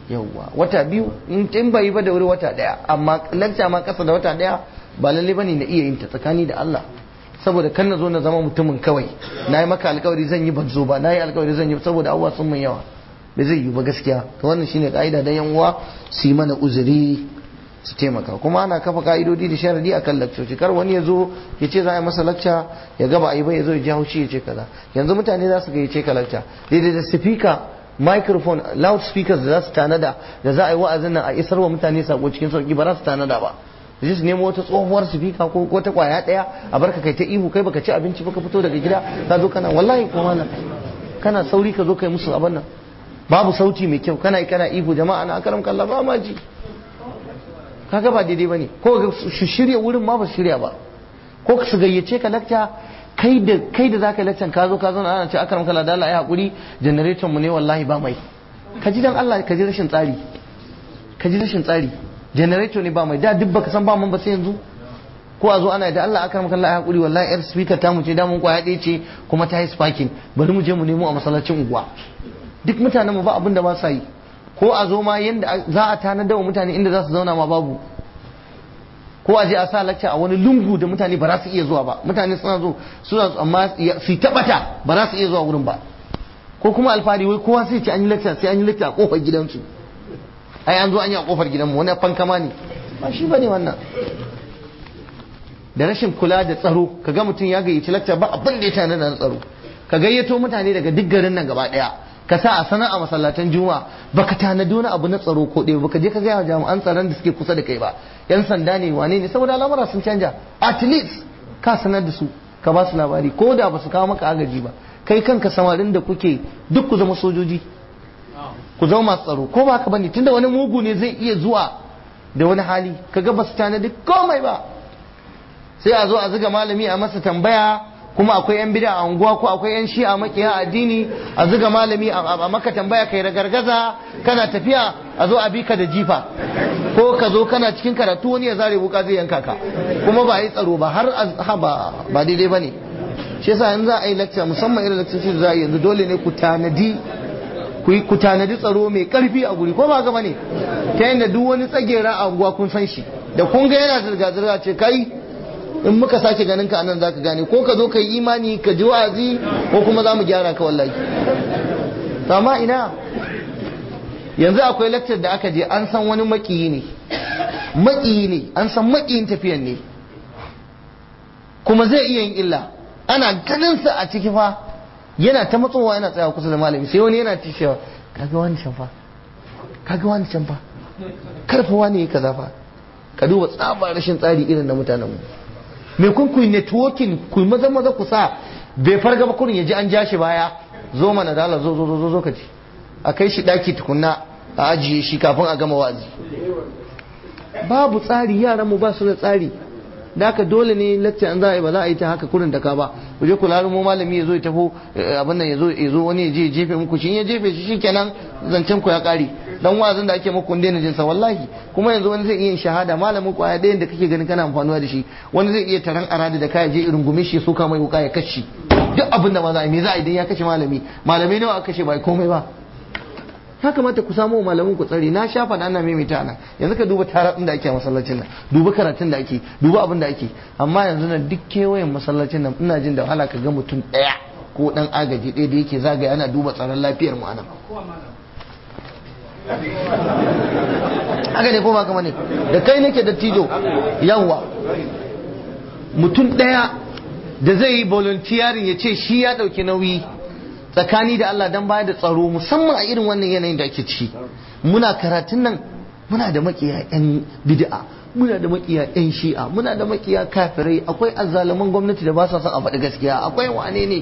yawwa wata biyu in bai yi ba da wuri wata daya amma lakca ma kasa da wata daya ba lalle bane na iya yin ta tsakani da Allah saboda kan na zo na zama mutumin kawai na yi maka alkawari zan yi ban zo ba na yi alkawari zan yi saboda abubuwa sun mun yawa bai zai yi ba gaskiya to wannan shine ka'ida da yan uwa su yi mana uzuri su taimaka kuma ana kafa ka'idodi da sharadi akan lakcoci kar wani ya zo ya ce za a yi masa lakca ya gaba a yi ba ya zo ya ji haushi ya ce kaza yanzu mutane za su ga ya ce ka lakca daidai da speaker microphone loudspeakers da za su tanada da za a yi wa'azin nan a isar wa mutane sako cikin sauki ba za su tanada ba zai su nemo wata tsohuwar speaker ko wata kwaya daya a barka kai ta ihu kai baka ci abinci baka fito daga gida ka zo kana wallahi ko malam kana sauri ka zo kai musu abin nan babu sauti mai kyau kana kana ihu jama'a na akaram kallah ba ma ji kaga ba daidai bane ko su shirya wurin ma ba su shirya ba ko su gayyace ka lakta kai da kai da zaka lakcan ka zo ka zo ana ce akaram kallah da Allah ya hakuri generator mu ne wallahi ba mai ka ji dan Allah ka ji rashin tsari ka ji rashin tsari generator ne ba mai da duk baka san ba mun ba sai yanzu ko a zo ana da Allah akaram kallah ya hakuri wallahi yar speaker ta mu ce da mun kwaya ɗaya ce kuma ta yi sparking bari mu je mu nemo a masallacin unguwa duk mutanen mu ba abin da ba sa yi ko a zo ma yanda za a tanadar wa mutane inda za su zauna ma babu ko a je a sa lacca a wani lungu da mutane ba za su iya zuwa ba mutane suna zo suna amma su tabata ba za su iya zuwa wurin ba ko kuma alfahari wai kowa sai ce an yi lacca sai an yi lacca a kofar gidansu ai an zo an yi a kofar gidanmu wani fankama ne ba shi bane wannan da rashin kula da tsaro kaga mutum ya gayyaci lacca ba abin da ya tana da tsaro ka gayyato mutane daga duk garin nan gaba daya ka sa a sana a masallatan juma'a baka tanadi wani abu na tsaro ko ɗaya baka je ka gaya wa jami'an tsaron da suke kusa da kai ba yan sanda ne wane ne saboda al'amura sun canja at least ka sanar da su ka ba su labari ko da ba su kawo maka agaji ba kai kanka samarin da kuke duk ku zama sojoji ku zama masu tsaro ko ba ka bane tunda wani mugu ne zai iya zuwa da wani hali kaga ba su tanadi komai ba sai a zo a zuga malami a masa tambaya kuma akwai yan bida a unguwa ko akwai yan shi'a makiya addini a zuga malami a maka tambaya kai ragargaza kana tafiya a zo a bi ka da jifa ko ka zo kana cikin karatu wani ya zare wuka zai yanka ka kuma ba yi tsaro ba har ba ba daidai ba ne shi yasa yanzu za a yi lecture musamman irin lecture da za a yi yanzu dole ne ku tanadi ku tanadi tsaro mai karfi a guri ko ba gaba ne ta yadda duk wani tsagera a unguwa kun san shi da kun ga yana zirga-zirga ce kai in muka sake ganin ka anan zaka gane ko ka zo ka yi imani ka ji wa'azi ko kuma za mu gyara ka wallahi amma ina yanzu akwai lecture da aka je an san wani makiyi ne makiyi ne an san makiyin tafiyan ne kuma zai iya yin illa ana ganin sa a ciki fa yana ta matsowa yana tsaya kusa da malami sai wani yana ta cewa kaga wani can fa kaga wani can fa karfa wani kaza fa ka duba tsabar rashin tsari irin na mutanen mu me kun ku networking ku maza maza ku sa bai farga ba kurin ya ji an ja shi baya zo mana da Allah zo zo zo zo ka ji a kai shi daki tukunna a ajiye shi kafin a gama wazi babu tsari yaran mu ba su da tsari da haka dole ne lacce an za a yi ba za a yi ta haka kurin da ka ba ku je ku lalumo malami ya zo ya taho abin nan ya zo ya zo wani ya je ya jefe muku shi ya jefe shi shikenan zancen ku ya kare dan wazin da ake muku kun daina jinsa wallahi kuma yanzu wani zai iya shahada malamin kwaya ɗayan da kake ganin kana amfanuwa da shi wani zai iya taron arada da kaya je irin gume shi ya soka mai wuka ya kashe duk abin da ma za a yi me za a yi dan ya kashe malami malamai nawa aka kashe ba komai ba ya kamata ku samu malamin ku tsari na shafa da ana maimaita nan yanzu ka duba taratsin da ake a masallacin nan duba karatun da ake duba abin da ake amma yanzu nan duk kewayen masallacin nan ina jin da wahala ka ga mutum ɗaya ko dan agaji ɗaya da yake zagaya ana duba tsaron lafiyar mu anan haka ne ko ba kama ne da kai nake da tijo yawa mutum ɗaya da zai yi volunteering ya ce shi ya ɗauki nauyi tsakani da Allah dan bayar da tsaro musamman a irin wannan yanayin da ake ciki muna karatun nan muna da makiya yan bid'a muna da makiya yan shi'a muna da makiya kafirai akwai azzaluman gwamnati da ba sa son a faɗi gaskiya akwai wane ne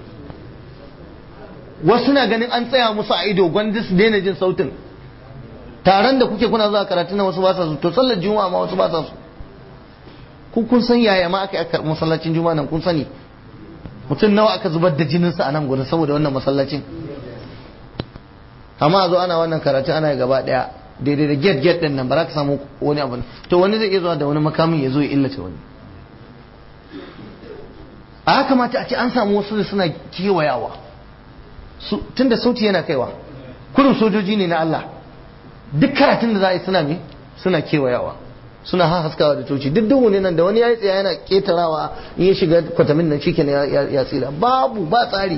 wasu na ganin an tsaya musu a ido gwanda su daina jin sautin taron da kuke kuna zuwa karatun nan wasu ba sa su to sallar juma'a ma wasu ba sa su ku kun san yaya ma aka yi masallacin juma'a nan kun sani mutum nawa aka zubar da jininsa a nan gurin saboda wannan masallacin amma a zo ana wannan karatu ana gaba daya daidai da get get din nan ba za ka samu wani abu to wani zai iya zuwa da wani makamin ya zo ya illata wani a haka mata a ce an samu wasu suna kewayawa tunda sauti yana kaiwa kurin sojoji ne na Allah duk karatun da za a yi suna me suna kewayawa suna haskawa da toci duk duhu ne nan da wani ya yi tsaya yana ketarawa in ya shiga kwatamin nan shikenan ya tsira babu ba tsari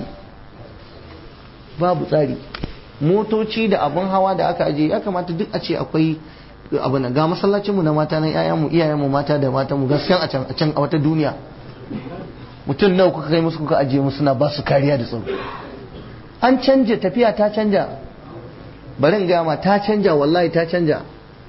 babu tsari motoci da abun hawa da aka aje ya kamata duk a ce akwai abu na ga masallacin mu na mata na iyayen mu iyayen mu mata da matan mu gaskiya a can a can a wata duniya mutum nawa kuka kai musu kuka aje musu na ba su kariya da tsaro an canja tafiya ta canja bari in gama ta canja wallahi ta canja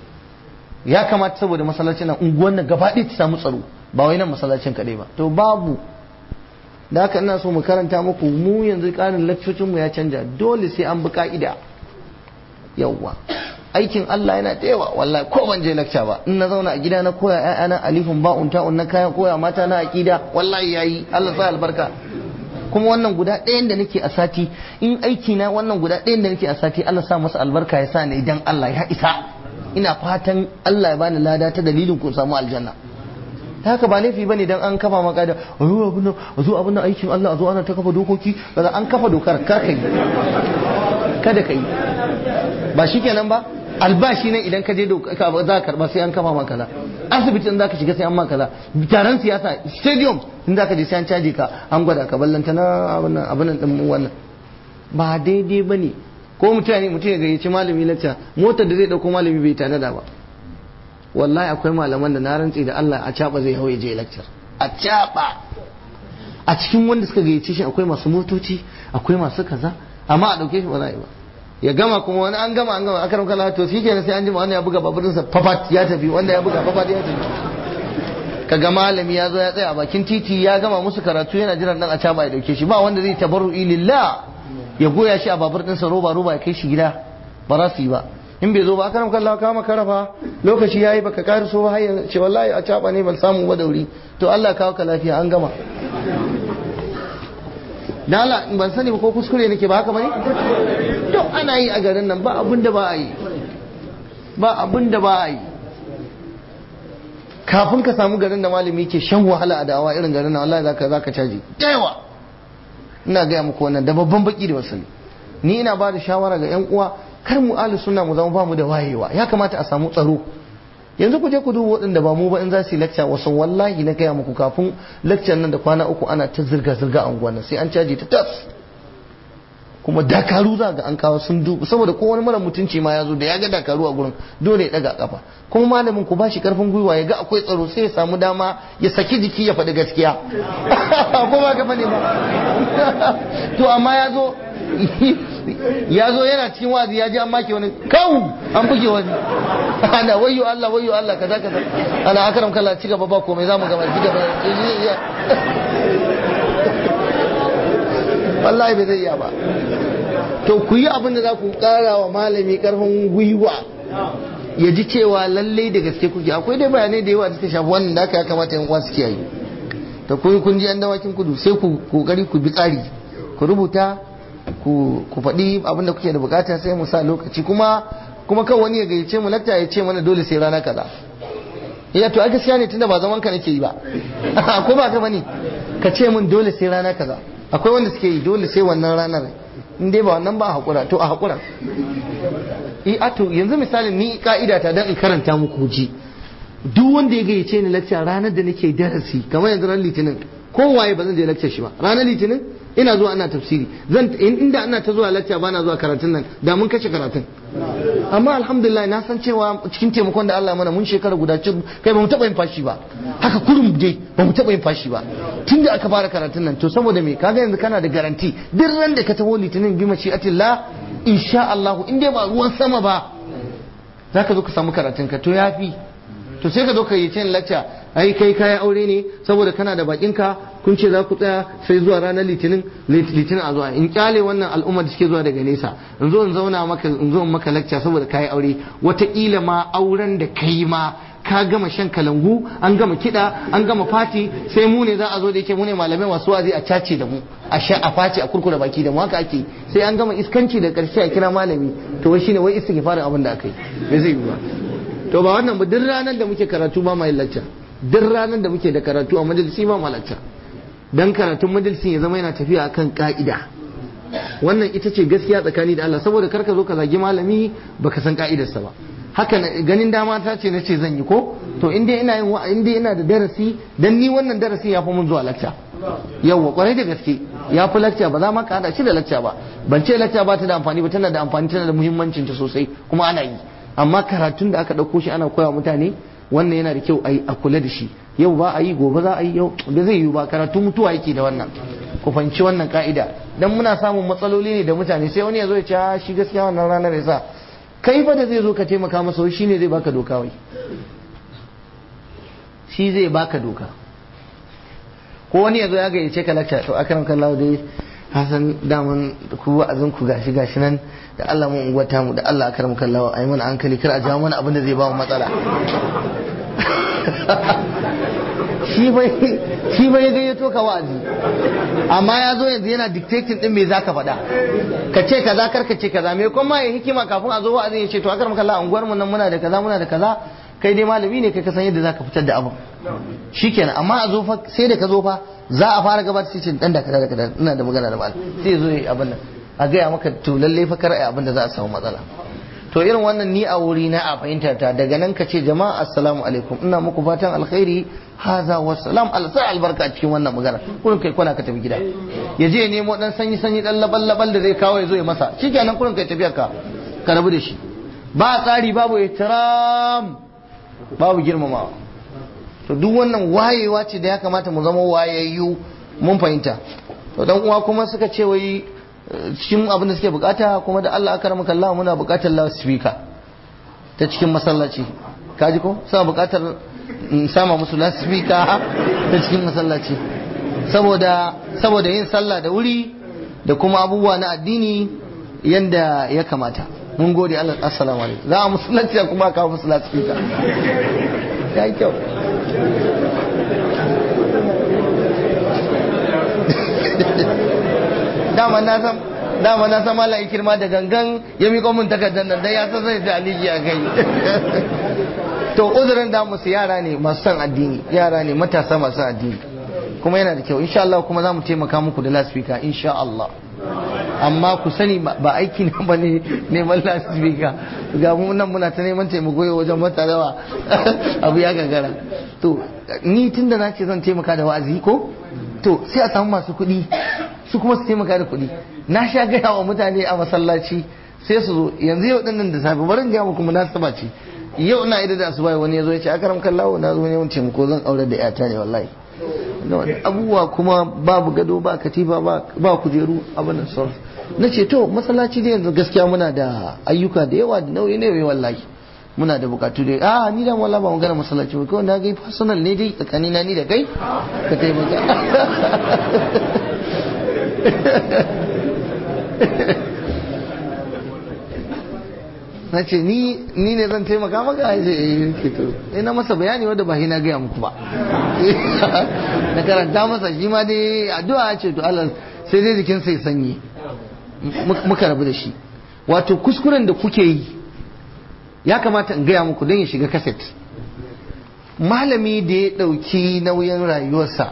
ya kamata saboda masallacin nan unguwan nan gaba ɗaya ta samu tsaro ba wai nan masallacin kaɗai ba to babu da haka ina so mu karanta muku mu yanzu ƙarin lakcocinmu ya canja dole sai an bi ka'ida yawwa aikin Allah yana da yawa wallahi ko ban je lakca ba in na zauna a gida na koya ƴaƴana alifin ba'un ta'un na kayan koya mata na aqida wallahi yayi Allah sa albarka kuma wannan guda ɗayan da nake a sati in aiki na wannan guda ɗayan da nake a sati Allah sa masa albarka ya sa ni idan Allah ya isa ina fatan Allah ya bani lada ta dalilin ku samu aljanna ta haka ba laifi bane dan an kafa maka da ayo abun nan a zo abun nan aikin Allah a zo ana ta kafa dokoki kaza an kafa dokar kar kai kada kai ba shikenan ba albashi ne idan ka je za ka karba sai an kafa maka kaza asibitin za ka shiga sai an maka kaza taron siyasa stadium in za ka je sai an caji ka an gwada ka ballanta na abun nan abun nan din wannan ba daidai bane ko mutane mutum ya gayyaci malami lacca motar da zai dauko malami bai tanada ba wallahi akwai malaman da na rantsi da Allah a caba zai hau ya je lecture a caba a cikin wanda suka gayyace shi akwai masu motoci akwai masu kaza amma a dauke shi ba za a yi ba ya gama kuma wani an gama an gama aka ramka to shi kenan sai an jima wanda ya buga baburinsa fafat ya tafi wanda ya buga fafat ya tafi kaga malami ya zo ya tsaya a bakin titi ya gama musu karatu yana jiran dan a caba ya dauke shi ba wanda zai tabarru'i lillah ya goya shi a babur ɗinsa roba roba ya kai shi gida ba za su yi ba in bai zo ba aka ramka kama karafa lokaci yayi baka kari so ba har ce wallahi a caba ne ban samu ba dauri to Allah kawo ka lafiya an gama da Allah ban sani ba ko kuskure nake ba haka bane to ana yi a garin nan ba abin da ba a yi ba abin da ba a yi kafin ka samu garin da malami ke shan wahala a dawa irin garin nan wallahi zaka zaka caji yawa ina gaya muku wannan da babban baki da wasu ni ina ba da shawara ga yan uwa kar mu ahli sunna mu zama ba mu da wayewa ya kamata a samu tsaro yanzu ku je ku duba waɗanda ba mu ba in za su yi lakca wasu wallahi na gaya muku kafin lakcan nan da kwana uku ana ta zirga zirga a unguwannan sai an caji ta tas kuma dakaru za ga an kawo sun duba saboda ko wani mara mutunci ma ya zo da ya ga dakaru a gurin dole ya daga kafa kuma malamin ku bashi karfin gwiwa ya ga akwai tsaro sai ya samu dama ya saki jiki ya faɗi gaskiya ko ba ka bane ba to amma ya zo ya zo yana cikin wazi ya ji an maki wani kawu an buge wani ana wayo Allah wayo Allah kaza kaza ana akaram kallah ci gaba ba komai zamu gaba ci gaba wallahi bai zai iya ba to ku yi abin da za ku kara wa malami karfin gwiwa ya ji cewa lalle da gaske kuke akwai dai bayanai da yawa da suka shafi wannan da aka ya kamata yan uwa su kiyaye to kun kun ji an dawakin kudu sai ku kokari ku bi tsari ku rubuta ku faɗi abin da kuke da bukata sai mu sa lokaci kuma kuma kan wani ya gayyace mu lakta ya ce mana dole sai rana kaza ya to a gaskiya ne tunda ba zaman ka nake yi ba ko ba ka bane ka ce mun dole sai rana kaza akwai wanda suke yi dole sai wannan ranar in dai ba wannan ba a hakura to a hakura eh a to yanzu misalin ni ka'ida ta dan in karanta muku ji duk wanda ya gayyace ni lakta ranar da nake darasi kamar yanzu ran litinin kowaye ba zan je lakcar shi ba ranar litinin ina zuwa ana tafsiri zan inda ana ta zuwa lacca bana zuwa karatun nan da mun kashe karatun amma alhamdulillah na san cewa cikin taimakon da Allah mana mun shekara guda cin kai ba mu taba yin fashi ba haka kurum dai ba mu taba yin fashi ba tun da aka fara karatun nan to saboda me kaga yanzu kana da garanti duk ran da ka taho litinin bi mashi'atillah insha Allah in dai ba ruwan sama ba zaka zo ka samu karatun ka to yafi to sai ka zo ka yi cin lacca ai kai kayan aure ne saboda kana da bakinka kun ce za ku tsaya sai zuwa ranar litinin litinin a zuwa in kyale wannan al'ummar da suke zuwa daga nesa in zo in zauna maka in zo in maka lacca saboda kayi aure wataƙila ma auren da kai ma ka gama shan kalangu an gama kiɗa an gama fati sai mu ne za a zo da yake mu ne malamai masu wazi a cace da mu a sha a face a kurkura baki da mu haka ake sai an gama iskanci da ƙarshe a kira malami to wai shine wai istighfarin abin da aka yi bai zai yi ba to ba wannan ba duk ranar da muke karatu ba mai lacca duk ranar da muke da karatu a majalisi ba ma lacca dan karatun majalisin ya zama yana tafiya akan ka'ida wannan ita ce gaskiya tsakani da Allah saboda karka zo ka zagi malami baka san ka'idarsa ba haka ganin dama ta ce na ce zan yi ko to in dai ina yin in dai ina da darasi dan ni wannan darasi ya fi mun zuwa lakca yawwa kwarai da gaske ya fi lakca ba za ma ka hada shi da lakca ba ban ce lakca ba ta da amfani ba tana da amfani tana da muhimmancin ta sosai kuma ana yi amma karatun da aka ɗauko shi ana koya mutane wannan yana da kyau a kula da shi yau ba a yi gobe za a yi yau da zai yi ba karatu mutuwa yake da wannan ku fahimci wannan ka'ida dan muna samun matsaloli ne da mutane sai wani ya zo ya ce shi gaskiya wannan ranar ya sa kai fa da zai zo ka taimaka masa wai shine zai baka doka wai shi zai baka doka ko wani ya zo ya gayyace ka lakta to akaram kallahu dai hasan daman ku wa'azin ku gashi gashi nan da Allah mun ungwata mu da Allah akaram kallahu ayi mana hankali kar a jawo mana abin da zai ba mu matsala shi bai shi bai gayyato ka wa'azi amma ya zo yanzu yana dictating din me zaka faɗa ka ce kaza kar ka ce kaza me kuma ya hikima kafin a zo wa'azin ya ce to akaram kallahu unguwar mu nan muna da kaza muna da kaza kai dai malami ne kai ka san yadda zaka fitar da abin shikenan amma a zo fa sai da ka zo fa za a fara gabatar sai ce dan da kada da kada ina da magana da malam sai zo yi abin nan a gaya maka to lalle fa kar ai abin da za a samu matsala to irin wannan ni a wuri na a fahimtar ta daga nan ka ce jama'a assalamu alaikum ina muku fatan alkhairi haza wassalam alsa albarka a cikin wannan magana kurin kai kwana ka tafi gida ya je nemo dan sanyi sanyi dan labal labal da zai kawo ya zo ya masa shikenan kurin kai tafiyar ka ka rabu da shi ba tsari babu ihtiram babu girmamawa to duk wannan wayewa ce da ya kamata mu zama wayayyu mun fahimta to dan uwa kuma suka ce wai cikin abin da suke bukata kuma da Allah aka ramaka Allah muna bukatar loudspeaker ta cikin masallaci kaji ko suna bukatar sama musu loudspeaker ta cikin masallaci saboda saboda yin sallah da wuri da kuma abubuwa na addini yanda ya kamata mun gode Allah assalamu alaikum za a musulunci kuma kawo musu loudspeaker ya yi kyau dama na san dama na san malai kirma da gangan ya miƙo mun takardar nan dan ya san zai da aliji a kai to uzurin da musu yara ne masu son addini yara ne matasa masu addini kuma yana da kyau insha Allah kuma za mu taimaka muku da lasfika insha Allah amma ku sani ba aiki ne ba ne neman lasfika ga mu nan muna ta neman taimako yau wajen matarawa abu ya gagara to ni tunda na ce zan taimaka da wa'azi ko to sai a samu masu kuɗi su kuma su taimaka da kuɗi na sha gaya wa mutane a masallaci sai su zo yanzu yau dinnan da safe barin gaya muku munasaba ce yau ina ida da asuba wani ya zo ya ce akaram kallawo na zo neman taimako zan aure da yata ne wallahi abubuwa kuma babu gado ba katifa ba kujeru abin da sauran na ce to masallaci da yanzu gaskiya muna da ayyuka da yawa da nauyi nauyi wallahi muna da bukatu dai a ni da wallahi ba magana masallaci ba kawai na ga personal ne dai tsakanin na ni da kai ka taimaka na ce ni ne zan taimaka maka a ce eh ke to ina masa bayani wanda ba na gaya muku ba na karanta masa shi ma dai addu'a ce to Allah sai dai jikin sai sanyi muka rabu da shi wato kuskuren da kuke yi ya kamata in gaya muku don ya shiga kaset malami da ya ɗauki nauyin rayuwarsa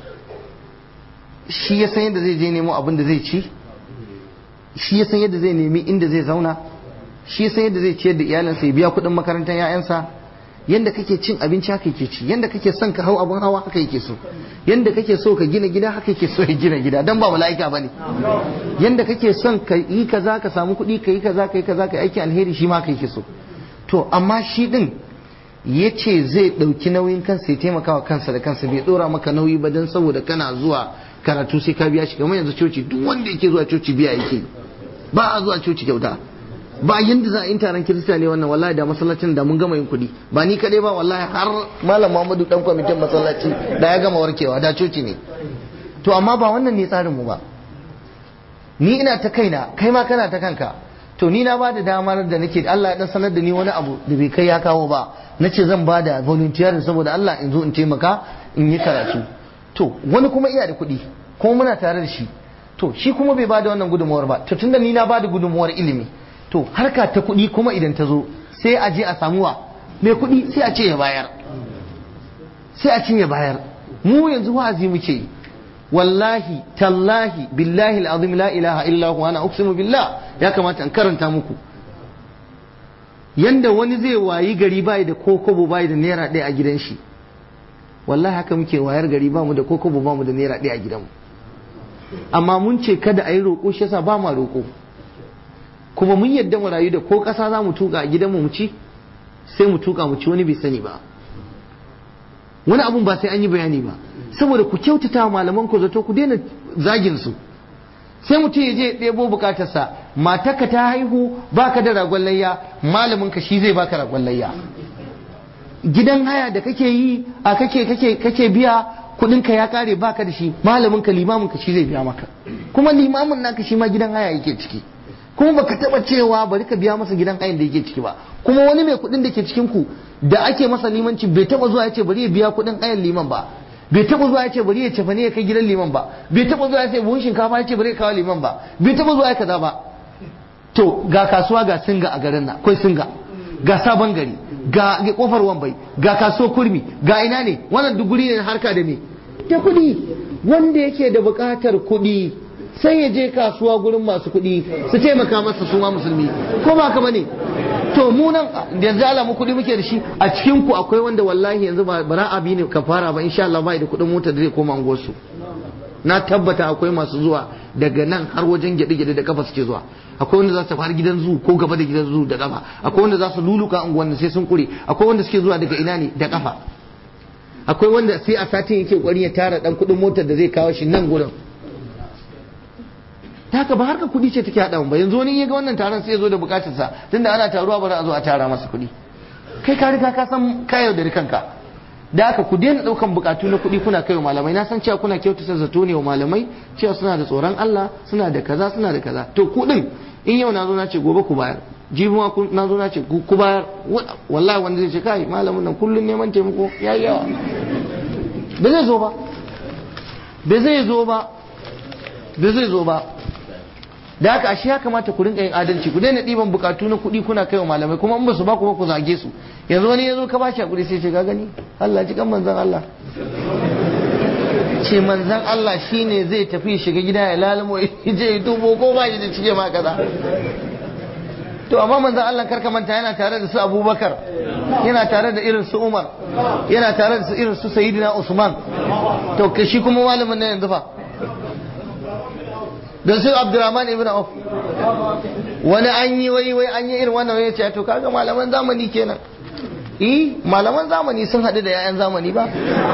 shi ya san yadda zai je nemo abin da zai ci shi ya san yadda zai nemi inda zai zauna shi ya san yadda zai ciyar da iyalinsa ya biya kuɗin makarantar 'ya'yansa yanda kake cin abinci haka yake ci yanda kake son ka hau abin hawa haka yake so yanda kake so ka gina gida haka yake so ya gina gida dan ba mala'ika bane yanda kake son ka yi kaza ka samu kuɗi ka yi kaza ka yi kaza ka yi aiki alheri shi ma haka yake so to amma shi din ya ce zai ɗauki nauyin kansa ya taimaka wa kansa da kansa bai ɗora maka nauyi ba don saboda kana zuwa karatu sai ka biya shi kamar yanzu coci duk wanda yake zuwa coci biya yake ba a zuwa coci kyauta ba yanda za a yi taron kirista ne wannan wallahi da masallacin da mun gama yin kuɗi ba ni kaɗai ba wallahi har malam Muhammadu dan kwamitin masallaci da ya gama warkewa da coci ne to amma ba wannan ne tsarin mu ba ni ina ta kaina kai ma kana ta kanka to ni na bada damar da nake Allah ya dan sanar da ni wani abu da bai kai ya kawo ba nace zan bada volunteer saboda Allah in zo in taimaka in yi karatu to wani kuma iya da kuɗi kuma muna tare da shi to shi kuma bai bada wannan gudunmuwar ba to tunda ni na bada gudunmuwar ilimi to harka ta kuɗi kuma idan ta zo sai a je a samuwa mai kuɗi sai a ce ya bayar sai a ce ya bayar mu yanzu wa'azi muke yi wallahi tallahi billahi al'azim la ilaha illa huwa ana uqsimu billah ya kamata in karanta muku yanda wani zai wayi gari bai da kokobo bai da naira ɗaya a gidan shi wallahi haka muke wayar gari ba mu da kokobo ba mu da naira ɗaya a gidanmu amma mun ce kada a yi roƙo shi yasa ba ma roƙo kuma mun yadda mu rayu da ko ƙasa za mu tuka a gidanmu mu ci sai mu tuka mu ci wani bai sani ba wani abun ba sai an yi bayani ba saboda ku kyautata malaman ku zato ku daina zagin su sai mutum ya je ɗebo bukatarsa matarka ta haihu baka da ragon layya malamin ka shi zai baka ragon layya gidan haya da kake yi a kake kake kake biya kudin ka ya kare baka da shi malamin ka limamin ka shi zai biya maka kuma limamin naka shi ma gidan haya yake ciki kuma baka taba cewa bari ka biya masa gidan hayan da yake ciki ba kuma wani mai kudin da ke cikin ku da ake masa limanci bai taba zuwa ya ce bari ya biya kudin hayan liman ba bai taba zuwa ya ce bari ya cefa ne ya kai gidan liman ba bai taba zuwa ya ce buhun shinkafa ya ce bari ya kawo liman ba bai taba zuwa ya kaza ba to ga kasuwa ga singa a garin nan akwai singa ga sabon gari ga kofar wambai ga kasuwar kurmi ga ina ne wannan duk guri ne na harka da me da kuɗi wanda yake da buƙatar kuɗi sai ya je kasuwa gurin masu kuɗi su taimaka masa su ma musulmi ko ba kama ne to mu nan yanzu ala mu kuɗi muke da shi a cikin ku akwai wanda wallahi yanzu ba bara abi ne ka fara ba insha Allah bai da kuɗin mota da zai koma anguwarsu na tabbata akwai masu zuwa daga nan har wajen gyaɗe-gyaɗe da kafa suke zuwa akwai wanda za su tafi har gidan zu ko gaba da gidan zu da kafa akwai wanda za su luluka unguwanni sai sun kure akwai wanda suke zuwa daga ina ne da kafa akwai wanda sai a satin yake kokari ya tara dan kuɗin motar da zai kawo shi nan gurin ta haka ba harka kuɗi ce take haɗa ba yanzu wani ya ga wannan taron sai ya zo da bukatarsa tunda ana taruwa bari a zo a tara masa kuɗi kai ka riga ka san ka yaudari kanka da haka ku daina ɗaukan bukatu na kuɗi kuna kai wa malamai na san cewa kuna kyautata zato ne wa malamai cewa suna da tsoron Allah suna da kaza suna da kaza to kuɗin in yau na zo na ce gobe ku bayar jibi ma na zo na ce ku bayar wallahi wanda zai ce kai malamin nan kullun neman taimako yayi yawa ba zai zo ba ba zai zo ba ba zai zo ba da haka ashe ya kamata ku rinka yin adalci ku daina ɗiban bukatu na kuɗi kuna kai wa malamai kuma in ba su ba ku ba ku zage su yanzu wani ya zo ka bashi hakuri sai ce ka gani Allah ji kan manzon Allah ce manzon Allah shine zai tafi shiga gida ya lalamo ya je ya tubo ko ba shi da cike ma kaza to amma manzon Allah karka manta yana tare da su Abubakar yana tare da irin su Umar yana tare da su irin su Sayyidina Usman to shi kuma malamin nan yanzu fa da su abdurrahman ibn auf wani an yi wai wai an yi irin wannan wai ce to kaga malaman zamani kenan eh malaman zamani sun haɗu da yayan zamani ba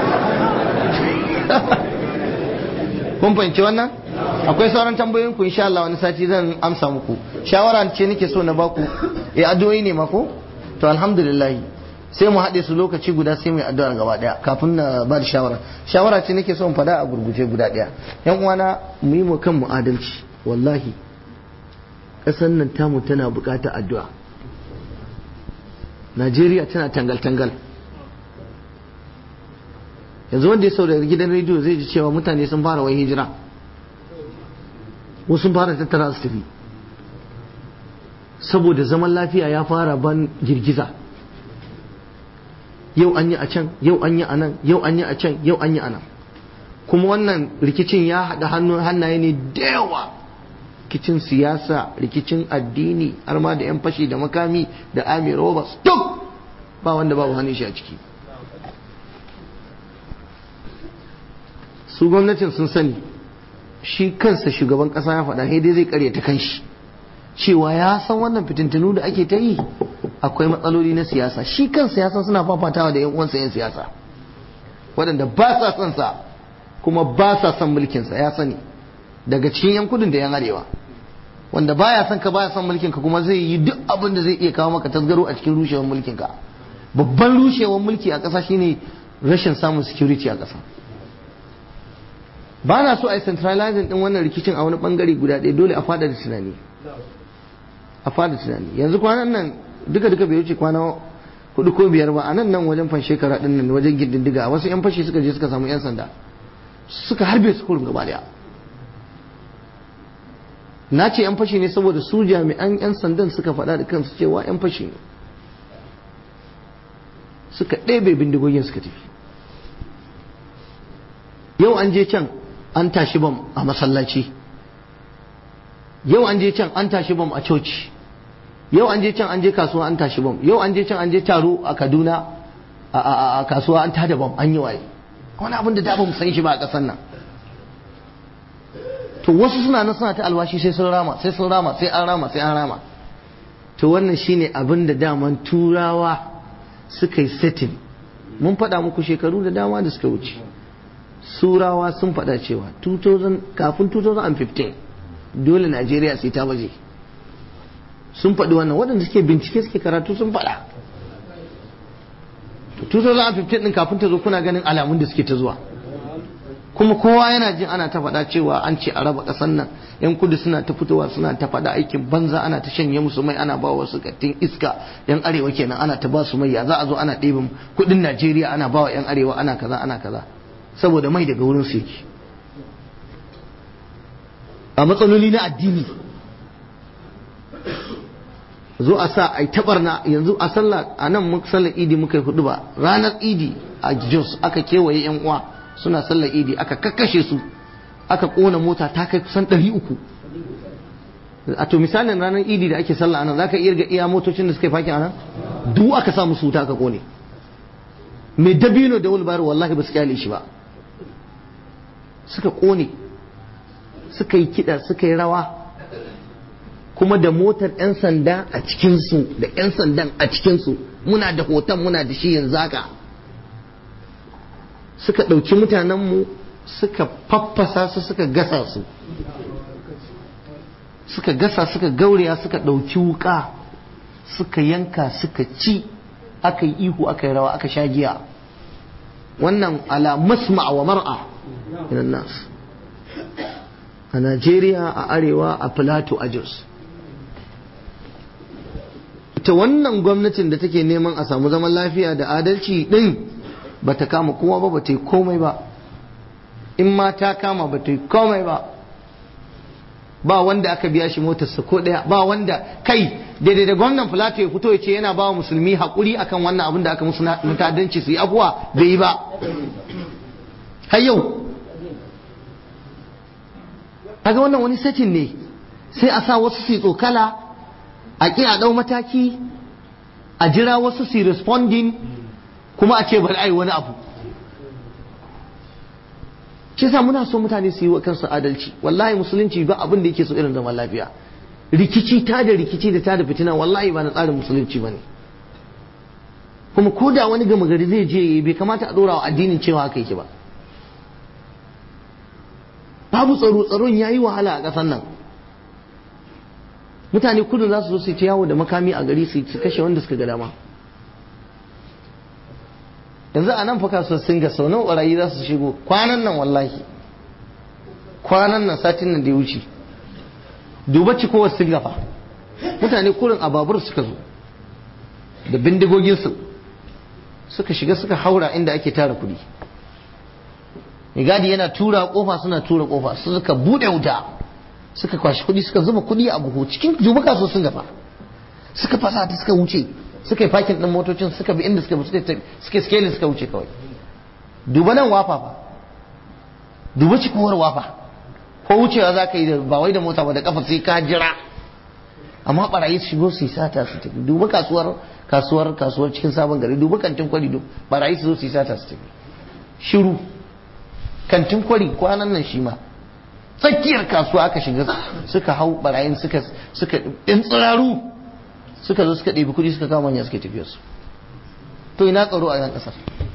kun fahimci wannan akwai sauran tambayoyin ku insha Allah wani sati zan amsa muku shawara ce nake so na baku eh addu'o'i ne mako to alhamdulillah sai mu haɗe su lokaci guda sai mu yi addu'ar gaba ɗaya kafin na ba da shawara shawara ce nake so in faɗa a gurguje guda ɗaya yan uwana mu yi mu kan mu adalci wallahi ƙasar nan tamu tana buƙatar addu'a Najeriya tana tangal-tangal yanzu wanda ya saurari gidan rediyo zai ji cewa mutane sun fara wai hijira wasu sun fara tattara su tafi saboda zaman lafiya ya fara ban girgiza yau an yi a can yau an yi a nan yau an yi a can yau an yi a nan kuma wannan rikicin ya haɗa hannun hannaye ne da yawa rikicin siyasa rikicin addini har ma da 'yan fashi da makami da army robbers duk ba wanda babu hannun shi a ciki su gwamnatin sun sani shi kansa shugaban ƙasa ya faɗa dai zai karyata kanshi cewa ya san wannan fitintunu da ake ta yi akwai matsaloli na siyasa shi kan siyasa suna fafatawa da yan uwansa yan siyasa waɗanda ba sa son sa kuma ba sa son mulkin sa ya sani daga cikin yan kudin da yan arewa wanda baya son ka baya son mulkin ka kuma zai yi duk abin da zai iya kawo maka tasgaro a cikin rushewar mulkin ka babban rushewar mulki a ƙasa shine rashin samun security a ƙasa ba na so a yi centralizing din wannan rikicin a wani bangare guda ɗaya dole a fada da tunani a fada tunani yanzu kwanan nan duka duka bai wuce kwana hudu ko biyar ba a nan nan wajen fan shekara din nan wajen gindindiga wasu yan fashi suka je suka samu yan sanda suka harbe su kurum gaba daya na ce yan fashi ne saboda su jami'an yan sandan suka faɗa da kansu cewa yan fashi ne suka ɗebe bindigogin suka tafi yau an je can an tashi bam a masallaci yau an je can an tashi bam a coci yau an je can an je kasuwa an tashi bam yau an je can an je taro a kaduna a kasuwa an tada bam an yi waye wani abin da da ba mu san shi ba a ƙasar nan to wasu suna nan suna ta alwashi sai sun rama sai sun rama sai an rama sai an rama to wannan shine abin da daman turawa suka yi setting mun faɗa muku shekaru da dama da suka wuce surawa sun faɗa cewa 2000 kafin 2015 dole najeriya sai ta baje sun faɗi wannan waɗanda suke bincike suke karatu sun faɗa 2015 ɗin kafin ta zo kuna ganin alamun da suke ta zuwa kuma kowa yana jin ana ta faɗa cewa an ce a raba ƙasar nan yan kudu suna ta fitowa suna ta faɗa aikin banza ana ta shanye musu mai ana ba wasu kattin iska yan arewa kenan ana ta ba su mai ya za a zo ana ɗebin kuɗin najeriya ana ba wa yan arewa ana kaza ana kaza saboda mai daga wurin su yake a matsaloli na addini zo a sa a yi tabarna yanzu a sallah a nan muka sallar idi muka yi hudu ba ranar idi a jos aka kewaye yan uwa suna sallar idi aka kakkashe su aka kona mota ta kai kusan ɗari uku a to misalin ranar idi da ake sallah anan zaka iya ga iya motocin da suka yi fakin anan duk aka sa musu wuta aka kone mai dabino da wulbar wallahi ba su kyale shi ba suka kone suka yi kiɗa suka yi rawa kuma da motar 'yan sanda a cikinsu da 'yan sandan a cikinsu muna da hoton muna da shi yanzu haka suka ɗauki mutanenmu suka faffasa su suka gasa su suka gasa suka gauraya suka ɗauki wuka suka yanka suka ci aka yi ihu aka yi rawa aka sha giya wannan ala masma wa mar'a inan nas a Najeriya a arewa a Plateau a Jos ita wannan gwamnatin da take neman a samu zaman lafiya da adalci din ba ta kama kowa ba ba ta yi komai ba in ma ta kama ba ta yi komai ba ba wanda aka biya shi motarsa ko daya ba wanda kai daidai da gwamnan filato ya fito ya ce yana ba wa musulmi haƙuri akan wannan abin da aka musu mutadanci su yi abuwa bai yi ba har yau kaga wannan wani satin ne sai a sa wasu su tsokala a ƙi a ɗau mataki a jira wasu su responding kuma a ce bari ai wani abu shi sa muna so mutane su yi wa kansu adalci wallahi musulunci ba abin da yake so irin zaman lafiya rikici ta da rikici da ta da fitina wallahi ba na tsarin musulunci ba ne kuma ko da wani gama gari zai je bai kamata a ɗora wa addinin cewa haka yake ba babu tsaro tsaron ya yi wahala a ƙasar nan mutane kudu za su zo su ta yawo da makami a gari su kashe wanda suka ga dama yanzu a nan fa kasuwar singa sau nawa barayi za su shigo kwanan nan wallahi kwanan nan satin nan da ya wuce duba cikowar singa fa mutane kurin a babur suka zo da bindigoginsu suka shiga suka haura inda ake tara kuɗi gadi yana tura kofa suna tura kofa su suka bude wuta suka kwashi kuɗi suka zuba kuɗi a buhu cikin duba kasuwar singa fa suka fasa ta suka wuce suka yi fakin ɗin motocin suka bi inda suka bi suka skelin suka wuce kawai duba nan wafa fa duba cikowar wafa ko wucewa za ka yi ba wai da mota ba da kafa sai ka jira amma barayi su shigo su yi sata su tafi duba kasuwar kasuwar kasuwar cikin sabon gari duba kantin kwari barayi su zo su yi sata su tafi shiru kantin kwari kwanan nan shi ma tsakiyar kasuwa aka shiga suka hau barayin suka suka ɗin tsiraru suka zo suka ɗebi kuɗi suka kama manya suka tafiya su to ina tsaro a yan ƙasar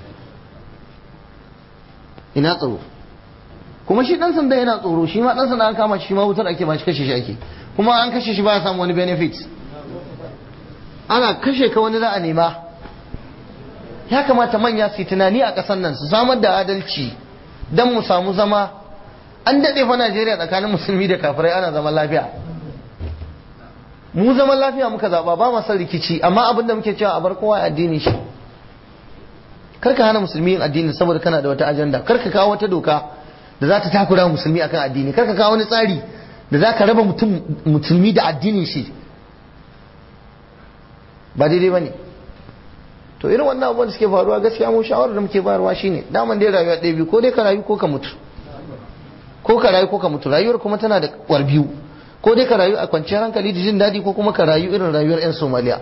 ina tsaro kuma shi ɗan sanda yana tsoro shi ma ɗan sanda an kama shi ma wutar ake ba shi kashe shi ake kuma an kashe shi ba ya samu wani benefit ana kashe ka wani za a nema ya kamata manya su yi tunani a ƙasar nan su samar da adalci don mu samu zama an daɗe fa Najeriya tsakanin musulmi da kafirai ana zaman lafiya mu zaman lafiya muka zaɓa ba son rikici amma abin da muke cewa a bar kowa addini shi kar ka hana musulmi yin addini saboda kana da wata ajanda kar ka kawo wata doka da za ta takura musulmi akan addini kar ka kawo wani tsari da za ka raba mutum musulmi da addinin shi ba daidai ba ne to irin wannan abubuwan da suke faruwa gaskiya mu shawarar da muke bayarwa shine daman dai rayuwa ɗaya biyu ko dai ka rayu ko ka mutu ko ka rayu ko ka mutu rayuwar kuma tana da kwar biyu ko dai ka rayu a kwanciyar hankali da jin daɗi ko kuma ka rayu irin rayuwar 'yan somaliya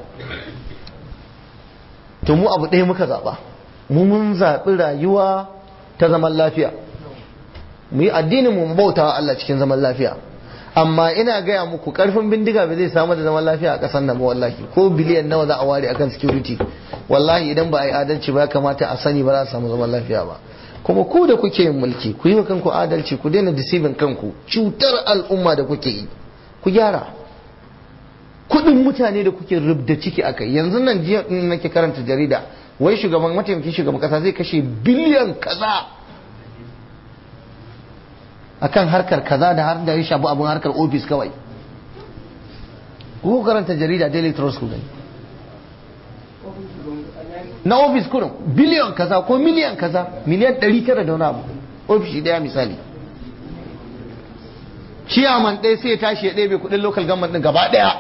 to mu abu ɗaya muka zaɓa mu mun zaɓi rayuwa ta zaman lafiya mu yi addinin mu bauta wa Allah cikin zaman lafiya amma ina gaya muku karfin bindiga ba zai samu da zaman lafiya a ƙasar nan ba wallahi ko biliyan nawa za a ware akan security wallahi idan ba a yi adalci ba ya kamata a sani ba za a samu zaman lafiya ba kuma ku da kuke yin mulki ku yi wa kanku adalci ku daina deceiving kanku cutar al'umma da kuke yi ku gyara kudin mutane da kuke rubda ciki akai yanzu nan jiya in nake karanta jarida wai shugaban mataimakin shugaban kasa zai kashe biliyan kaza akan harkar kaza da har da ya shafi abin harkar ofis kawai ku karanta jarida daily trust ku gani na ofis kurin biliyan kaza ko miliyan kaza miliyan 900 da wani abu ofishi daya misali ciyaman ɗaya sai ya tashi ya ɗebe kuɗin local government ɗin gaba ɗaya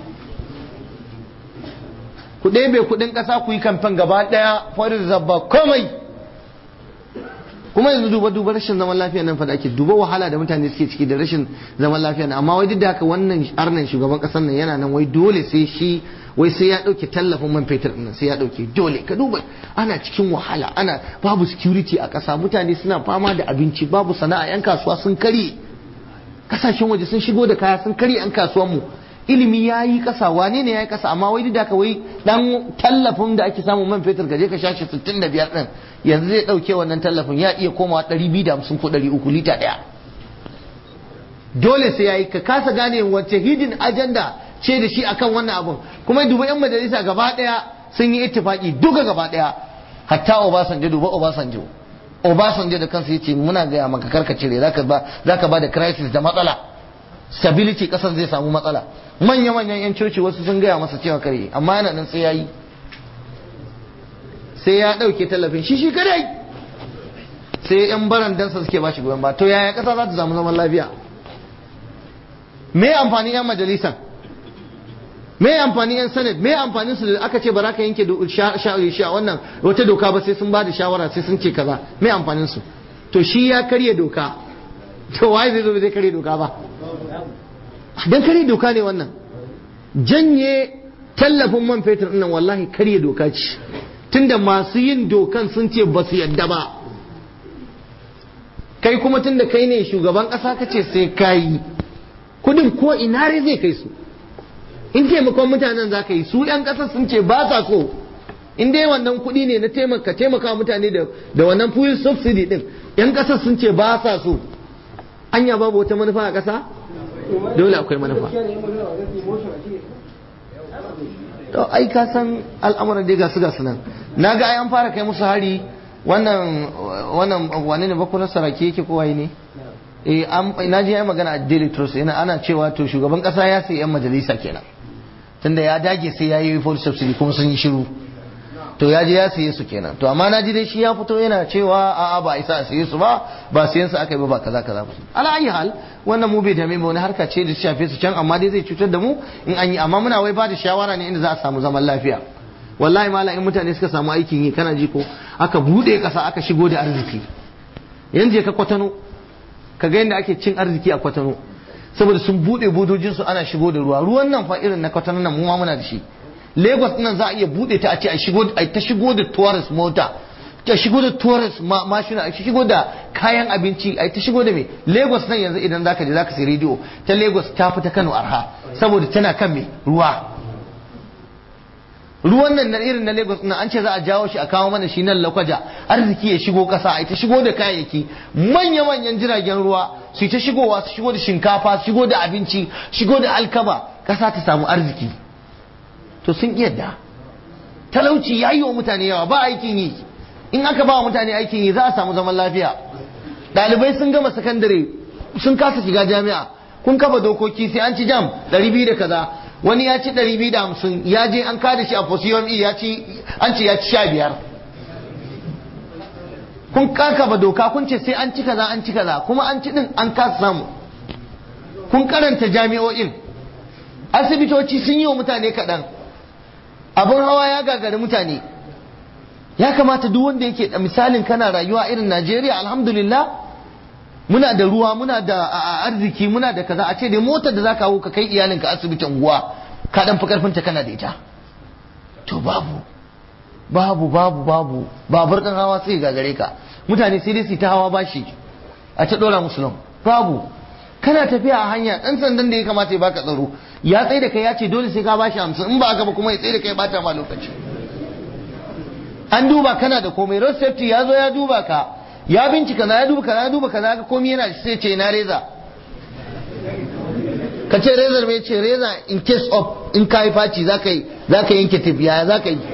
ku ɗebe kuɗin ƙasa ku yi kamfen gaba ɗaya farin zabba komai kuma yanzu duba duba rashin zaman lafiya nan fada ake duba wahala da mutane suke ciki da rashin zaman lafiya nan amma wai duk da haka wannan arnan shugaban ƙasar nan yana nan wai dole sai shi wai sai ya ɗauke tallafin man fetur ɗin sai ya ɗauke dole ka duba ana cikin wahala ana babu security a ƙasa mutane suna fama da abinci babu sana'a yan kasuwa sun karye kasashen waje sun shigo da kaya sun karye yan kasuwan mu ilimi ya yi ƙasa wane ne ya yi ƙasa amma wai duk da haka wai dan tallafin da ake samu man fetur ka je ka shashi 65 ɗin yanzu zai ɗauke wannan tallafin ya iya komawa 250 ko 300 lita ɗaya dole sai ya yi ka kasa gane wacce hidden agenda ce da shi akan wannan abun kuma duba yan majalisa gaba daya sun yi ittifaki duka gaba daya hatta Obasanjo duba Obasanjo Obasanjo da kansa yace muna gaya maka karka cire zaka ba zaka ba da crisis da matsala stability kasar zai samu matsala manya manyan yan coci wasu sun gaya masa cewa kare amma yana nan sai yayi sai ya dauke tallafin shi shi kadai sai yan barandansa suke bashi goyon ba to yaya kasa za ta samu zaman lafiya me amfani yan majalisan me amfani yan senate me amfanin su da aka ce ba za ka yanke sha wannan wata doka ba sai sun ba da shawara sai sun ce kaza me amfanin su to shi ya karya doka to waye zai zo zai karya doka ba dan karya doka ne wannan janye tallafin man fetur nan wallahi karya doka ce tunda masu yin dokan sun ce ba su yadda ba kai kuma tunda kai ne shugaban kasa ka ce sai kayi kudin ko ina zai kai su in taimakon mutanen za ka yi su 'yan ƙasar sun ce ba sa so in dai wannan kuɗi ne na taimaka taimaka mutane da wannan fuel subsidy din 'yan ƙasar sun ce ba sa so anya babu wata manufa a ƙasa dole akwai manufa to ai ka san al'amuran dai ga su ga nan na ga ai an fara kai musu hari wannan wannan wani ne bakunan saraki yake kowa ne eh na ji ya magana a daily trust yana ana cewa to shugaban kasa ya sai yan majalisa kenan tunda ya dage sai ya yi full subsidy kuma sun yi shiru to ya je ya siye su kenan to amma na ji dai shi ya fito yana cewa a'a ba a isa a siye su ba ba siyan su aka yi ba ba kaza kaza ba ala ayi hal wannan mu bai dame mu wani harka ce da shafe su can amma dai zai cutar da mu in an yi amma muna wai ba da shawara ne inda za a samu zaman lafiya wallahi mala in mutane suka samu aikin yi kana ji ko aka bude kasa aka shigo da arziki yanzu ka kwatano ka ga yadda ake cin arziki a kwatano saboda sun bude bodojinsu ana shigo da ruwa ruwan nan fa irin na kwatano nan mu ma muna da shi lagos nan za a iya bude ta a ce a shigo a ta shigo da tourist mota ta shigo da tourist mashina a shigo da kayan abinci a ta shigo da me lagos nan yanzu idan zaka je zaka sai rediyo ta lagos ta fi ta kano arha saboda tana kan me ruwa ruwan nan na irin na Lagos na an ce za a jawo shi a kawo mana shi nan lakwaja arziki ya shigo kasa a ta shigo da kayayyaki manya-manyan jiragen ruwa su ta shigowa su shigo da shinkafa su shigo da abinci shigo da alkama kasa ta samu arziki to sun iya da talauci ya yi wa mutane yawa ba aikin yi in aka ba wa mutane aikin yi za a samu zaman lafiya ɗalibai sun gama sakandare sun kasa shiga jami'a kun kafa dokoki sai an ci jam ɗari biyu da kaza wani ya ci ɗari biyu da hamsin ya je an kada shi a fosiyon ya ci an ce ya ci sha biyar kun kakaba doka kun ce sai an ci kaza an ci kaza kuma an ci din an kasa samu kun karanta jami'o'in asibitoci sun yi wa mutane kaɗan abin hawa ya gagari mutane ya kamata duk wanda yake da misalin kana rayuwa irin najeriya alhamdulillah muna da ruwa muna da arziki muna da kaza a ce dai motar da zaka hau ka kai iyalinka asibitin unguwa ka dan fi karfin ta kana da ita to babu babu babu babu babur kan hawa sai gagare ka mutane sai dai su ta hawa bashi a ta dora musu babu kana tafiya a hanya dan sandan da ya kamata ya baka tsaro ya tsaye da kai ya ce dole sai ka bashi hamsin in ba haka ba kuma ya tsaye da kai bata ma lokaci an duba kana da komai road safety ya zo ya duba ka ya bincika na ya duba kaza ya duba kaza ga komai yana sai ce na reza ka ce rezar mai ce reza in case of in ka yi faci za ka yi za ka yanke tafiya za ka yi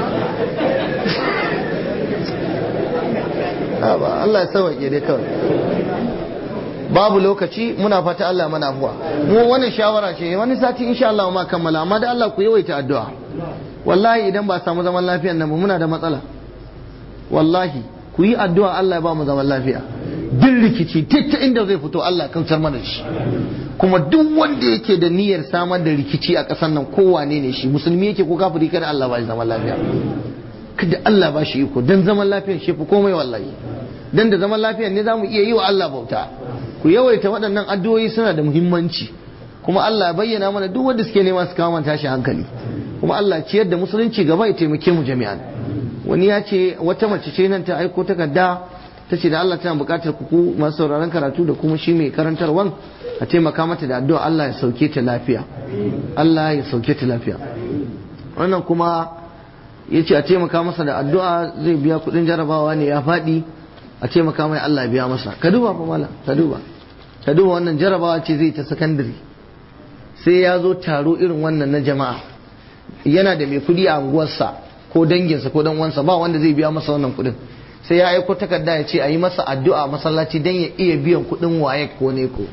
Allah ya sauwaƙe dai kawai babu lokaci muna fata Allah mana afuwa mu wannan shawara ce wani sati insha Allah ma kammala amma da Allah ku yawaita addu'a wallahi idan ba samu zaman lafiyan nan ba muna da matsala wallahi ku yi addu'a Allah ya ba mu zaman lafiya duk rikici duk ta inda zai fito Allah kan sar mana shi kuma duk wanda yake da niyyar samar da rikici a ƙasar nan kowane ne shi musulmi yake ko kafiri kada Allah ba shi zaman lafiya kada Allah ba shi iko dan zaman lafiyar shi fi komai wallahi dan da zaman lafiyar ne zamu iya yi wa Allah bauta ku yawaita waɗannan addu'o'i suna da muhimmanci kuma Allah ya bayyana mana duk wanda suke nema su kawo man tashi hankali kuma Allah ciyar da musulunci gaba ya taimake mu jami'an wani ya ce wata mace ce nan ta aiko takarda ta ce da Allah tana buƙatar ku masu sauraron karatu da kuma shi mai karantarwan a taimaka mata da addu'a Allah ya sauke ta lafiya Allah ya sauke ta lafiya wannan kuma ya ce a taimaka masa da addu'a zai biya kuɗin jarabawa ne ya faɗi a taimaka mai Allah ya biya masa ka duba fa mala ka duba ka duba wannan jarabawa ce zai ta sakandare sai ya zo taro irin wannan na jama'a yana da mai kuɗi a unguwarsa ko danginsa ko dan wansa ba wanda zai biya masa wannan kuɗin sai ya aiko takarda ya ce a yi masa addu'a a masallaci don ya iya biyan kuɗin waye ko ne ko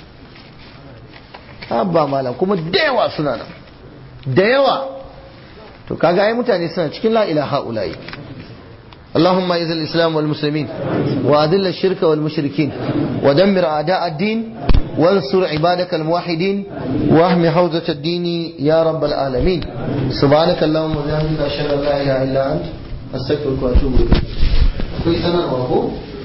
abba malam kuma da yawa suna nan da yawa to kaga ai mutane suna cikin la ilaha ula'i اللهم اعز الاسلام والمسلمين واذل الشرك والمشركين ودمر اعداء الدين وانصر عبادك الموحدين واهم حوزة الدين يا رب العالمين سبحانك اللهم وبحمدك اشهد ان لا اله الا انت استغفرك واتوب اليك. كويس انا